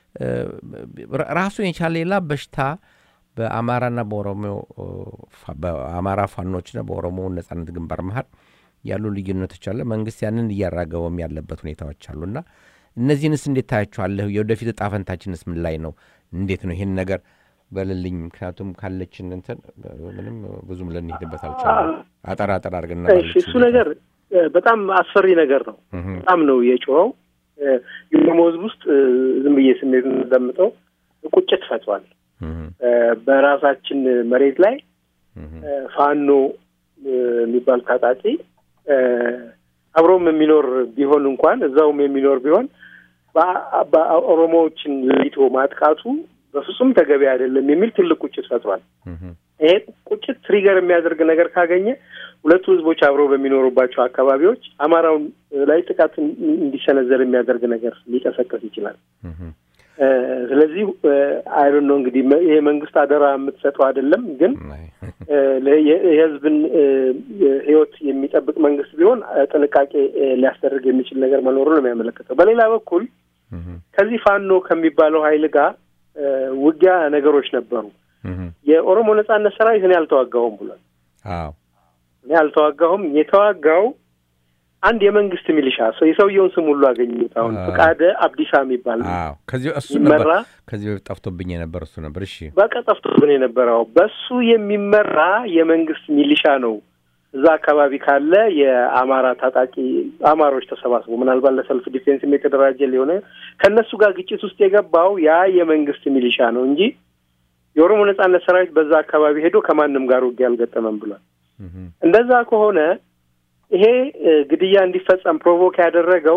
ራሱን የቻለ ሌላ በሽታ በአማራና በኦሮሞ በአማራ ፋኖችና በኦሮሞ ነጻነት ግንባር መሀል ያሉ ልዩነቶች አለ። መንግስት ያንን እያራገበም ያለበት ሁኔታዎች አሉና እነዚህንስ እንዴት ታያቸዋለህ? የወደፊት እጣ ፈንታችንስ ምን ላይ ነው? እንዴት ነው ይህን ነገር በልልኝ። ምክንያቱም ካለችን እንትን ምንም ብዙም ልንሄድበት አልቻለም። አጠር አጠር አድርገን እሱ ነገር በጣም አስፈሪ ነገር ነው። በጣም ነው የጮኸው። የኦሮሞ ህዝብ ውስጥ ዝም ብዬ ስሜት የምንደምጠው ቁጭት ፈጥሯል። በራሳችን መሬት ላይ ፋኖ የሚባል ታጣቂ አብሮም የሚኖር ቢሆን እንኳን እዛውም የሚኖር ቢሆን በኦሮሞዎችን ለይቶ ማጥቃቱ በፍጹም ተገቢ አይደለም የሚል ትልቅ ቁጭት ፈጥሯል። ይሄ ቁጭት ትሪገር የሚያደርግ ነገር ካገኘ ሁለቱ ህዝቦች አብረው በሚኖሩባቸው አካባቢዎች አማራውን ላይ ጥቃት እንዲሰነዘር የሚያደርግ ነገር ሊቀሰቀስ ይችላል። ስለዚህ አይዶን ነው እንግዲህ ይሄ መንግስት አደራ የምትሰጠው አይደለም፣ ግን የህዝብን ህይወት የሚጠብቅ መንግስት ቢሆን ጥንቃቄ ሊያስደርግ የሚችል ነገር መኖሩ ነው የሚያመለክተው። በሌላ በኩል ከዚህ ፋኖ ከሚባለው ሀይል ጋር ውጊያ ነገሮች ነበሩ። የኦሮሞ ነጻነት ሰራዊት እኔ አልተዋጋሁም ብሏል። እኔ አልተዋጋሁም። የተዋጋው አንድ የመንግስት ሚሊሻ ሰው የሰውየውን ስም ሁሉ አገኙት። አሁን ፍቃደ አብዲሳ የሚባል ይመራ ከዚህ በፊት ጠፍቶብኝ የነበር እሱ ነበር። እሺ በቃ ጠፍቶብን የነበረው በሱ የሚመራ የመንግስት ሚሊሻ ነው። እዛ አካባቢ ካለ የአማራ ታጣቂ አማሮች ተሰባስቦ ምናልባት ለሰልፍ ዲፌንስም የተደራጀ ሊሆነ ከእነሱ ጋር ግጭት ውስጥ የገባው ያ የመንግስት ሚሊሻ ነው እንጂ የኦሮሞ ነጻነት ሰራዊት በዛ አካባቢ ሄዶ ከማንም ጋር ውጊያ አልገጠመም ብሏል። እንደዛ ከሆነ ይሄ ግድያ እንዲፈጸም ፕሮቮክ ያደረገው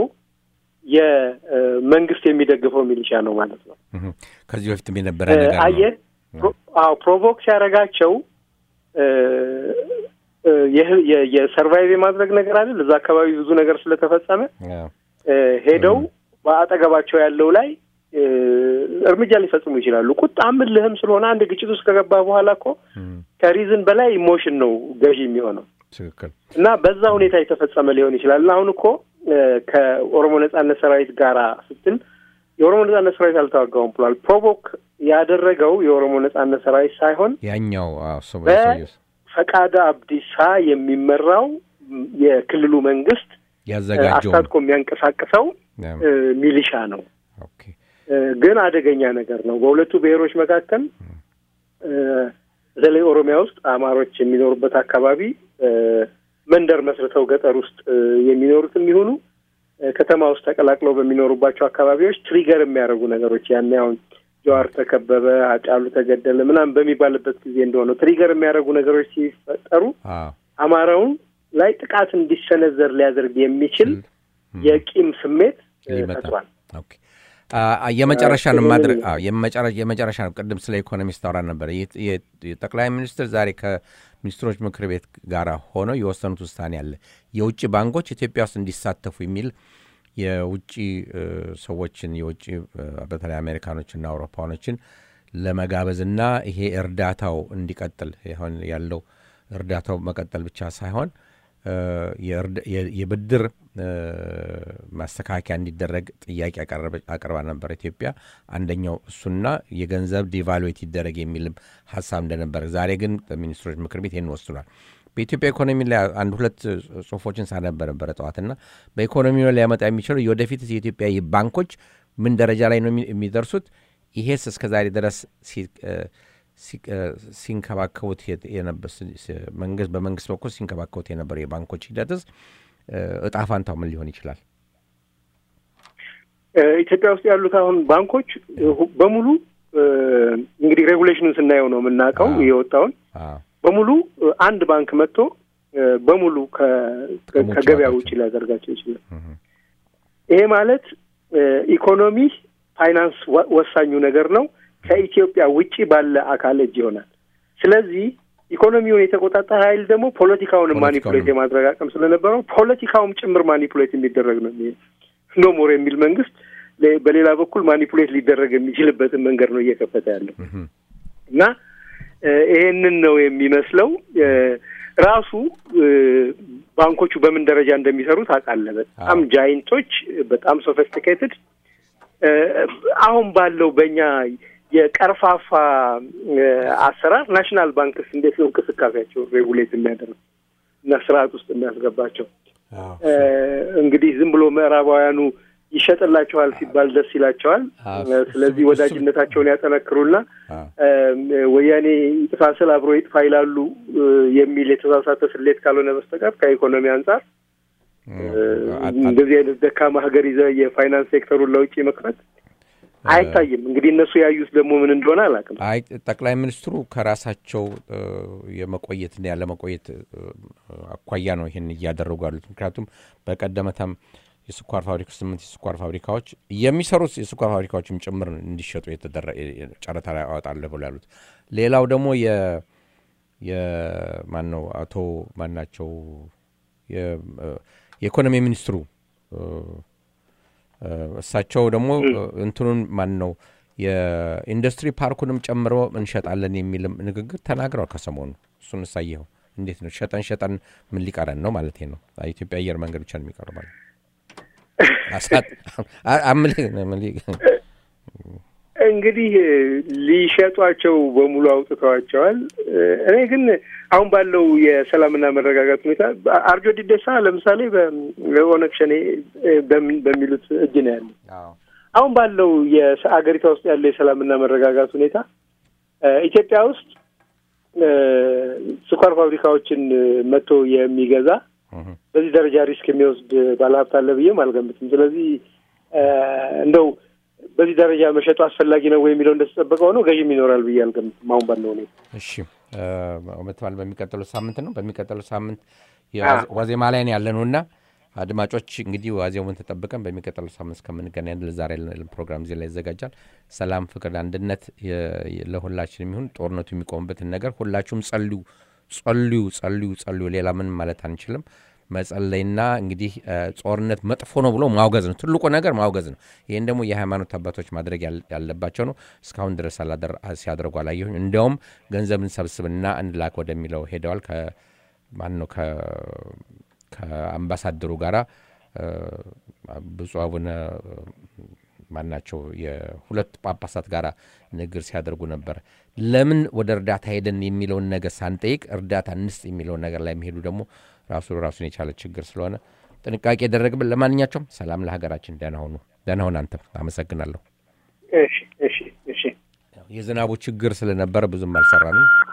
የመንግስት የሚደግፈው ሚሊሻ ነው ማለት ነው። ከዚህ በፊትም የነበረ ነገር አየህ። አዎ ፕሮቮክ ሲያደርጋቸው የሰርቫይቭ የማድረግ ነገር አይደል። እዛ አካባቢ ብዙ ነገር ስለተፈጸመ ሄደው በአጠገባቸው ያለው ላይ እርምጃ ሊፈጽሙ ይችላሉ። ቁጣም እልህም ስለሆነ አንድ ግጭት ውስጥ ከገባ በኋላ እኮ ከሪዝን በላይ ኢሞሽን ነው ገዢ የሚሆነው ትክክል እና በዛ ሁኔታ የተፈጸመ ሊሆን ይችላል። እና አሁን እኮ ከኦሮሞ ነጻነት ሰራዊት ጋራ ስትል የኦሮሞ ነጻነት ሰራዊት አልተዋጋውም ብሏል። ፕሮቮክ ያደረገው የኦሮሞ ነጻነት ሰራዊት ሳይሆን ያኛው በፈቃደ አብዲሳ የሚመራው የክልሉ መንግስት ያዘጋጀው አስታጥቆ የሚያንቀሳቅሰው ሚሊሻ ነው። ግን አደገኛ ነገር ነው። በሁለቱ ብሔሮች መካከል በተለይ ኦሮሚያ ውስጥ አማሮች የሚኖሩበት አካባቢ መንደር መስርተው ገጠር ውስጥ የሚኖሩትም ይሁኑ ከተማ ውስጥ ተቀላቅለው በሚኖሩባቸው አካባቢዎች ትሪገር የሚያደርጉ ነገሮች ያን አሁን ጀዋር ተከበበ፣ አጫሉ ተገደለ ምናምን በሚባልበት ጊዜ እንደሆነ ትሪገር የሚያደርጉ ነገሮች ሲፈጠሩ አማራውን ላይ ጥቃት እንዲሰነዘር ሊያደርግ የሚችል የቂም ስሜት ፈጥሯል። የመጨረሻ ነው ማድረግ የመጨረሻ ነው። ቅድም ስለ ኢኮኖሚስት አውራ ነበር። ጠቅላይ ሚኒስትር ዛሬ ከሚኒስትሮች ምክር ቤት ጋር ሆነው የወሰኑት ውሳኔ አለ። የውጭ ባንኮች ኢትዮጵያ ውስጥ እንዲሳተፉ የሚል የውጭ ሰዎችን የውጭ በተለይ አሜሪካኖችና አውሮፓኖችን ለመጋበዝና ይሄ እርዳታው እንዲቀጥል ሆን ያለው እርዳታው መቀጠል ብቻ ሳይሆን የብድር ማስተካከያ እንዲደረግ ጥያቄ አቅርባ ነበር ኢትዮጵያ። አንደኛው እሱና የገንዘብ ዲቫሉዌት ይደረግ የሚልም ሀሳብ እንደነበር፣ ዛሬ ግን በሚኒስትሮች ምክር ቤት ይህን ወስኗል። በኢትዮጵያ ኢኮኖሚ ላይ አንድ ሁለት ጽሁፎችን ሳነበር ነበረ ጠዋትና በኢኮኖሚ ላይ ሊያመጣ የሚችለው የወደፊት የኢትዮጵያ ባንኮች ምን ደረጃ ላይ ነው የሚደርሱት? ይሄስ እስከ ዛሬ ድረስ ሲንከባከቡት መንግስት በመንግስት በኩል ሲንከባከቡት የነበረው የባንኮች ሂደትስ እጣ ፋንታው ምን ሊሆን ይችላል? ኢትዮጵያ ውስጥ ያሉት አሁን ባንኮች በሙሉ እንግዲህ ሬጉሌሽኑን ስናየው ነው የምናውቀው የወጣውን በሙሉ አንድ ባንክ መጥቶ በሙሉ ከገበያ ውጭ ሊያደርጋቸው ይችላል። ይሄ ማለት ኢኮኖሚ ፋይናንስ ወሳኙ ነገር ነው። ከኢትዮጵያ ውጭ ባለ አካል እጅ ይሆናል። ስለዚህ ኢኮኖሚውን የተቆጣጠረ ኃይል ደግሞ ፖለቲካውንም ማኒፑሌት የማድረግ አቅም ስለነበረው ፖለቲካውም ጭምር ማኒፑሌት የሚደረግ ነው ኖ ሞር የሚል መንግስት በሌላ በኩል ማኒፑሌት ሊደረግ የሚችልበትን መንገድ ነው እየከፈተ ያለው እና ይሄንን ነው የሚመስለው። ራሱ ባንኮቹ በምን ደረጃ እንደሚሰሩ ታውቃለህ። በጣም ጃይንቶች፣ በጣም ሶፊስቲኬትድ አሁን ባለው በእኛ የቀርፋፋ አሰራር ናሽናል ባንክስ እንዴት ነው እንቅስቃሴያቸው ሬጉሌት የሚያደርግ እና ስርዓት ውስጥ የሚያስገባቸው? እንግዲህ ዝም ብሎ ምዕራባውያኑ ይሸጥላቸዋል ሲባል ደስ ይላቸዋል። ስለዚህ ወዳጅነታቸውን ያጠነክሩና ወያኔ ይጥፋ ስል አብሮ ይጥፋ ይላሉ የሚል የተሳሳተ ስሌት ካልሆነ በስተቀር ከኢኮኖሚ አንጻር እንደዚህ አይነት ደካማ ሀገር ይዘህ የፋይናንስ ሴክተሩን ለውጭ መክፈት አይታይም። እንግዲህ እነሱ ያዩት ደግሞ ምን እንደሆነ አላውቅም። አይ ጠቅላይ ሚኒስትሩ ከራሳቸው የመቆየትና ያለመቆየት አኳያ ነው ይህን እያደረጉ ያሉት። ምክንያቱም በቀደመታም የስኳር ፋብሪካ ስምንት የስኳር ፋብሪካዎች የሚሰሩት የስኳር ፋብሪካዎችም ጭምር እንዲሸጡ ጨረታ ላይ አወጣለሁ ብሎ ያሉት። ሌላው ደግሞ የማን ነው አቶ ማናቸው የኢኮኖሚ ሚኒስትሩ እሳቸው ደግሞ እንትኑን ማን ነው የኢንዱስትሪ ፓርኩንም ጨምሮ እንሸጣለን የሚልም ንግግር ተናግረዋል ከሰሞኑ። እሱን እሳየኸው እንዴት ነው ሸጠን ሸጠን ምን ሊቀረን ነው ማለት ነው? ኢትዮጵያ አየር መንገድ ብቻ ነው የሚቀረው ማለት እንግዲህ ሊሸጧቸው በሙሉ አውጥተዋቸዋል። እኔ ግን አሁን ባለው የሰላምና መረጋጋት ሁኔታ አርጆ ዲዴሳ ለምሳሌ በኦነግ ሸኔ በሚሉት እጅ ነው ያለው። አሁን ባለው የአገሪቷ ውስጥ ያለው የሰላምና መረጋጋት ሁኔታ ኢትዮጵያ ውስጥ ስኳር ፋብሪካዎችን መጥቶ የሚገዛ በዚህ ደረጃ ሪስክ የሚወስድ ባለሀብት አለ ብዬም አልገምትም። ስለዚህ እንደው በዚህ ደረጃ መሸጡ አስፈላጊ ነው ወይ የሚለው እንደተጠበቀ ሆኖ ገዥም ይኖራል ብዬ አልገምትም አሁን ባለው ሁኔታ። እሺ መትባል በሚቀጥለው ሳምንት ነው። በሚቀጥለው ሳምንት ዋዜማ ላይ ነው ያለ ነው እና አድማጮች እንግዲህ ዋዜሙን ተጠብቀን በሚቀጥለው ሳምንት እስከምንገናኝ ለዛሬ ፕሮግራም እዚህ ላይ ይዘጋጃል። ሰላም፣ ፍቅር፣ አንድነት ለሁላችን የሚሆን ጦርነቱ የሚቆምበትን ነገር ሁላችሁም ጸልዩ ጸልዩ ጸልዩ ጸልዩ። ሌላ ምን ማለት አንችልም። መጸለይና እንግዲህ ጦርነት መጥፎ ነው ብሎ ማውገዝ ነው ትልቁ ነገር ማውገዝ ነው። ይህን ደግሞ የሃይማኖት አባቶች ማድረግ ያለባቸው ነው። እስካሁን ድረስ ሲያደርጉ አላየሁኝ። እንዲያውም ገንዘብን ሰብስብና እንላክ ወደሚለው ሄደዋል። ማን ነው ከአምባሳደሩ ጋራ ብፁዕ አቡነ ማናቸው የሁለት ጳጳሳት ጋር ንግግር ሲያደርጉ ነበር። ለምን ወደ እርዳታ ሄደን የሚለውን ነገር ሳንጠይቅ እርዳታ እንስጥ የሚለውን ነገር ላይ የሚሄዱ ደግሞ ራሱ ራሱን የቻለ ችግር ስለሆነ ጥንቃቄ ያደረግብን። ለማንኛቸውም ሰላም ለሀገራችን። ደህና ሁኑ። ደህና ሁን። አንተ አመሰግናለሁ። እሺ፣ እሺ፣ እሺ። የዝናቡ ችግር ስለነበረ ብዙም አልሰራንም።